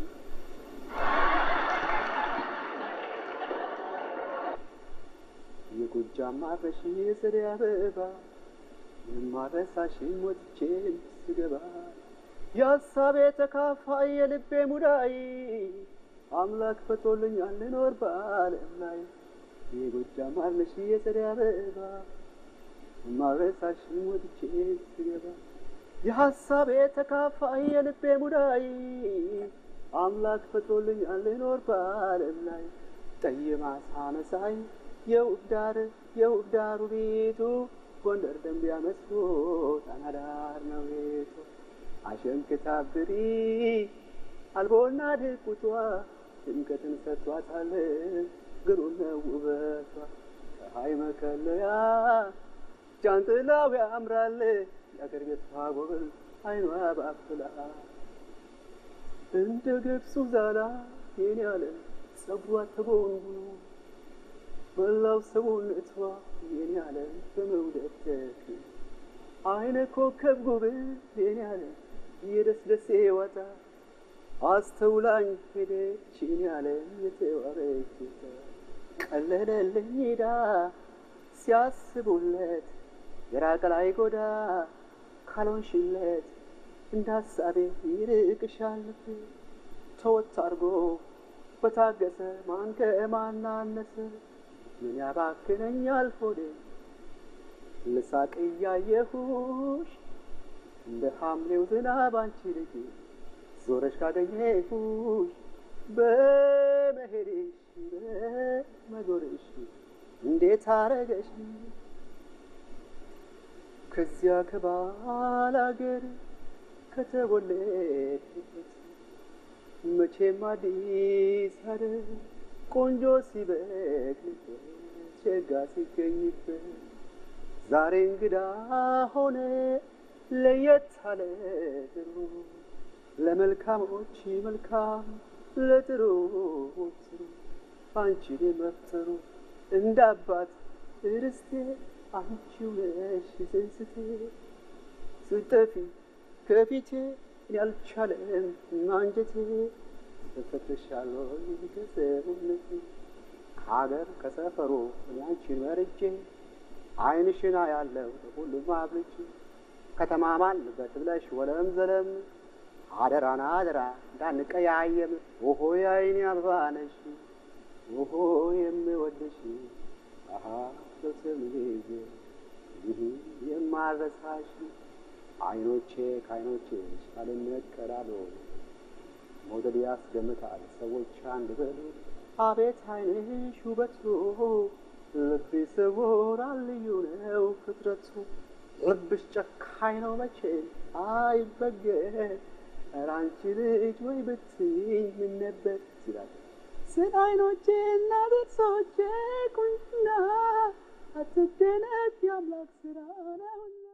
የጎጃም ማረሽ የጸደይ አበባ ማረሳሽ ሞትቼ ስገባ የሀሳቤ ተካፋይ የልቤ ሙዳይ አምላክ ፈቶልኛል ልኖር በዓለም ላይ የጎጃም አለሽ የጸደይ አበባ ማረሳሽ ወድጄ ስገባ የሀሳቤ ተካፋይ የልቤ ሙዳይ አምላክ ፈጥሮልኛል ልኖር በዓለም ላይ ጠይማ ሳመሳይ የውብ ዳር የውብ ዳሩ ቤቱ ጎንደር ደንቢያ መስሎ ጣና ዳር ነው ቤቱ አሸንክታብሪ አልቦና ድቁቷ ድምቀትን ሰጥቷታል ግሩም ነው ውበቷ ፀሐይ መከለያ ጃንጥላው ያምራል የአገር ቤት ጎብል አይኗ ባፍላ እንደ ገብሱ ዛላ የኔ ያለ ጸጉሯ ተጎንጉኖ መላው ሰውነቷ የኔ ያለ በመውደድ ተክኖ አይነ ኮከብ ጉብል የኔ ያለ የደስ ደሴ ዋታ አስተውላኝ ሄደች የኔ ያለ የተዋበች ቀለለልኝ ሄዳ ሲያስቡለት የራቀ ላይ ጎዳ ካልሆንሽለት እንደ ሀሳቤ ይርቅሻል ተወት አድርጎ በታገሰ ማን ከማን አነሰ ምን ያባክነኛል ሆዴ ልሳቅ እያየሁሽ እንደ ሐምሌው ዝናብ አንቺ ልጅ ዞረሽ ካገኘሁሽ በመሄድሽ በመዞርሽ እንዴት አረገሽ ከዚያ ከባል አገር ከተወለድበት መቼም አዲስ አደር ቆንጆ ሲበቅልበት ሸጋ ሲገኝበት ዛሬ እንግዳ ሆነ ለየት አለ ጥሩ ለመልካሞች መልካም ለጥሩዎች ጥሩ አንቺን መፍጠሩ እንደ አባት ርስቴ አንቺው ነሽ ስስቴ ስጠፊ ከፊቴ ያልቻለም አንጀቴ ተፈትሻለሁ ከሰውነቴ ከሀገር ከሰፈሩ እኔ አንቺን መርጬ ዓይንሽና ያለው ሁሉም አብልጬ ከተማ ማልበት ብለሽ ወለም ዘለም አደራና አደራ እንዳንቀያየም ኦሆ የዓይኔ አበባ ነሽ ኦሆ የምወድሽ አሀ በስም ጊዜ ይህ የማረሳሽ አይኖቼ ከአይኖቼ ሳልነቀላሉ መውደድ ያስገምታል ሰዎች አንድ በሉ አቤት አይንሽ ውበቱ ልብ ይስውራል ልዩ ነው ፍጥረቱ ልብሽ ጨካኝ ነው መቼ አይበገር ኧረ አንቺ ልጅ ወይ ብትይኝ ምን ነበር ይላል ስለ አይኖቼ እና ጥርሶቼ ቁንጅና አትደነቅ የአምላክ ስራ ነውና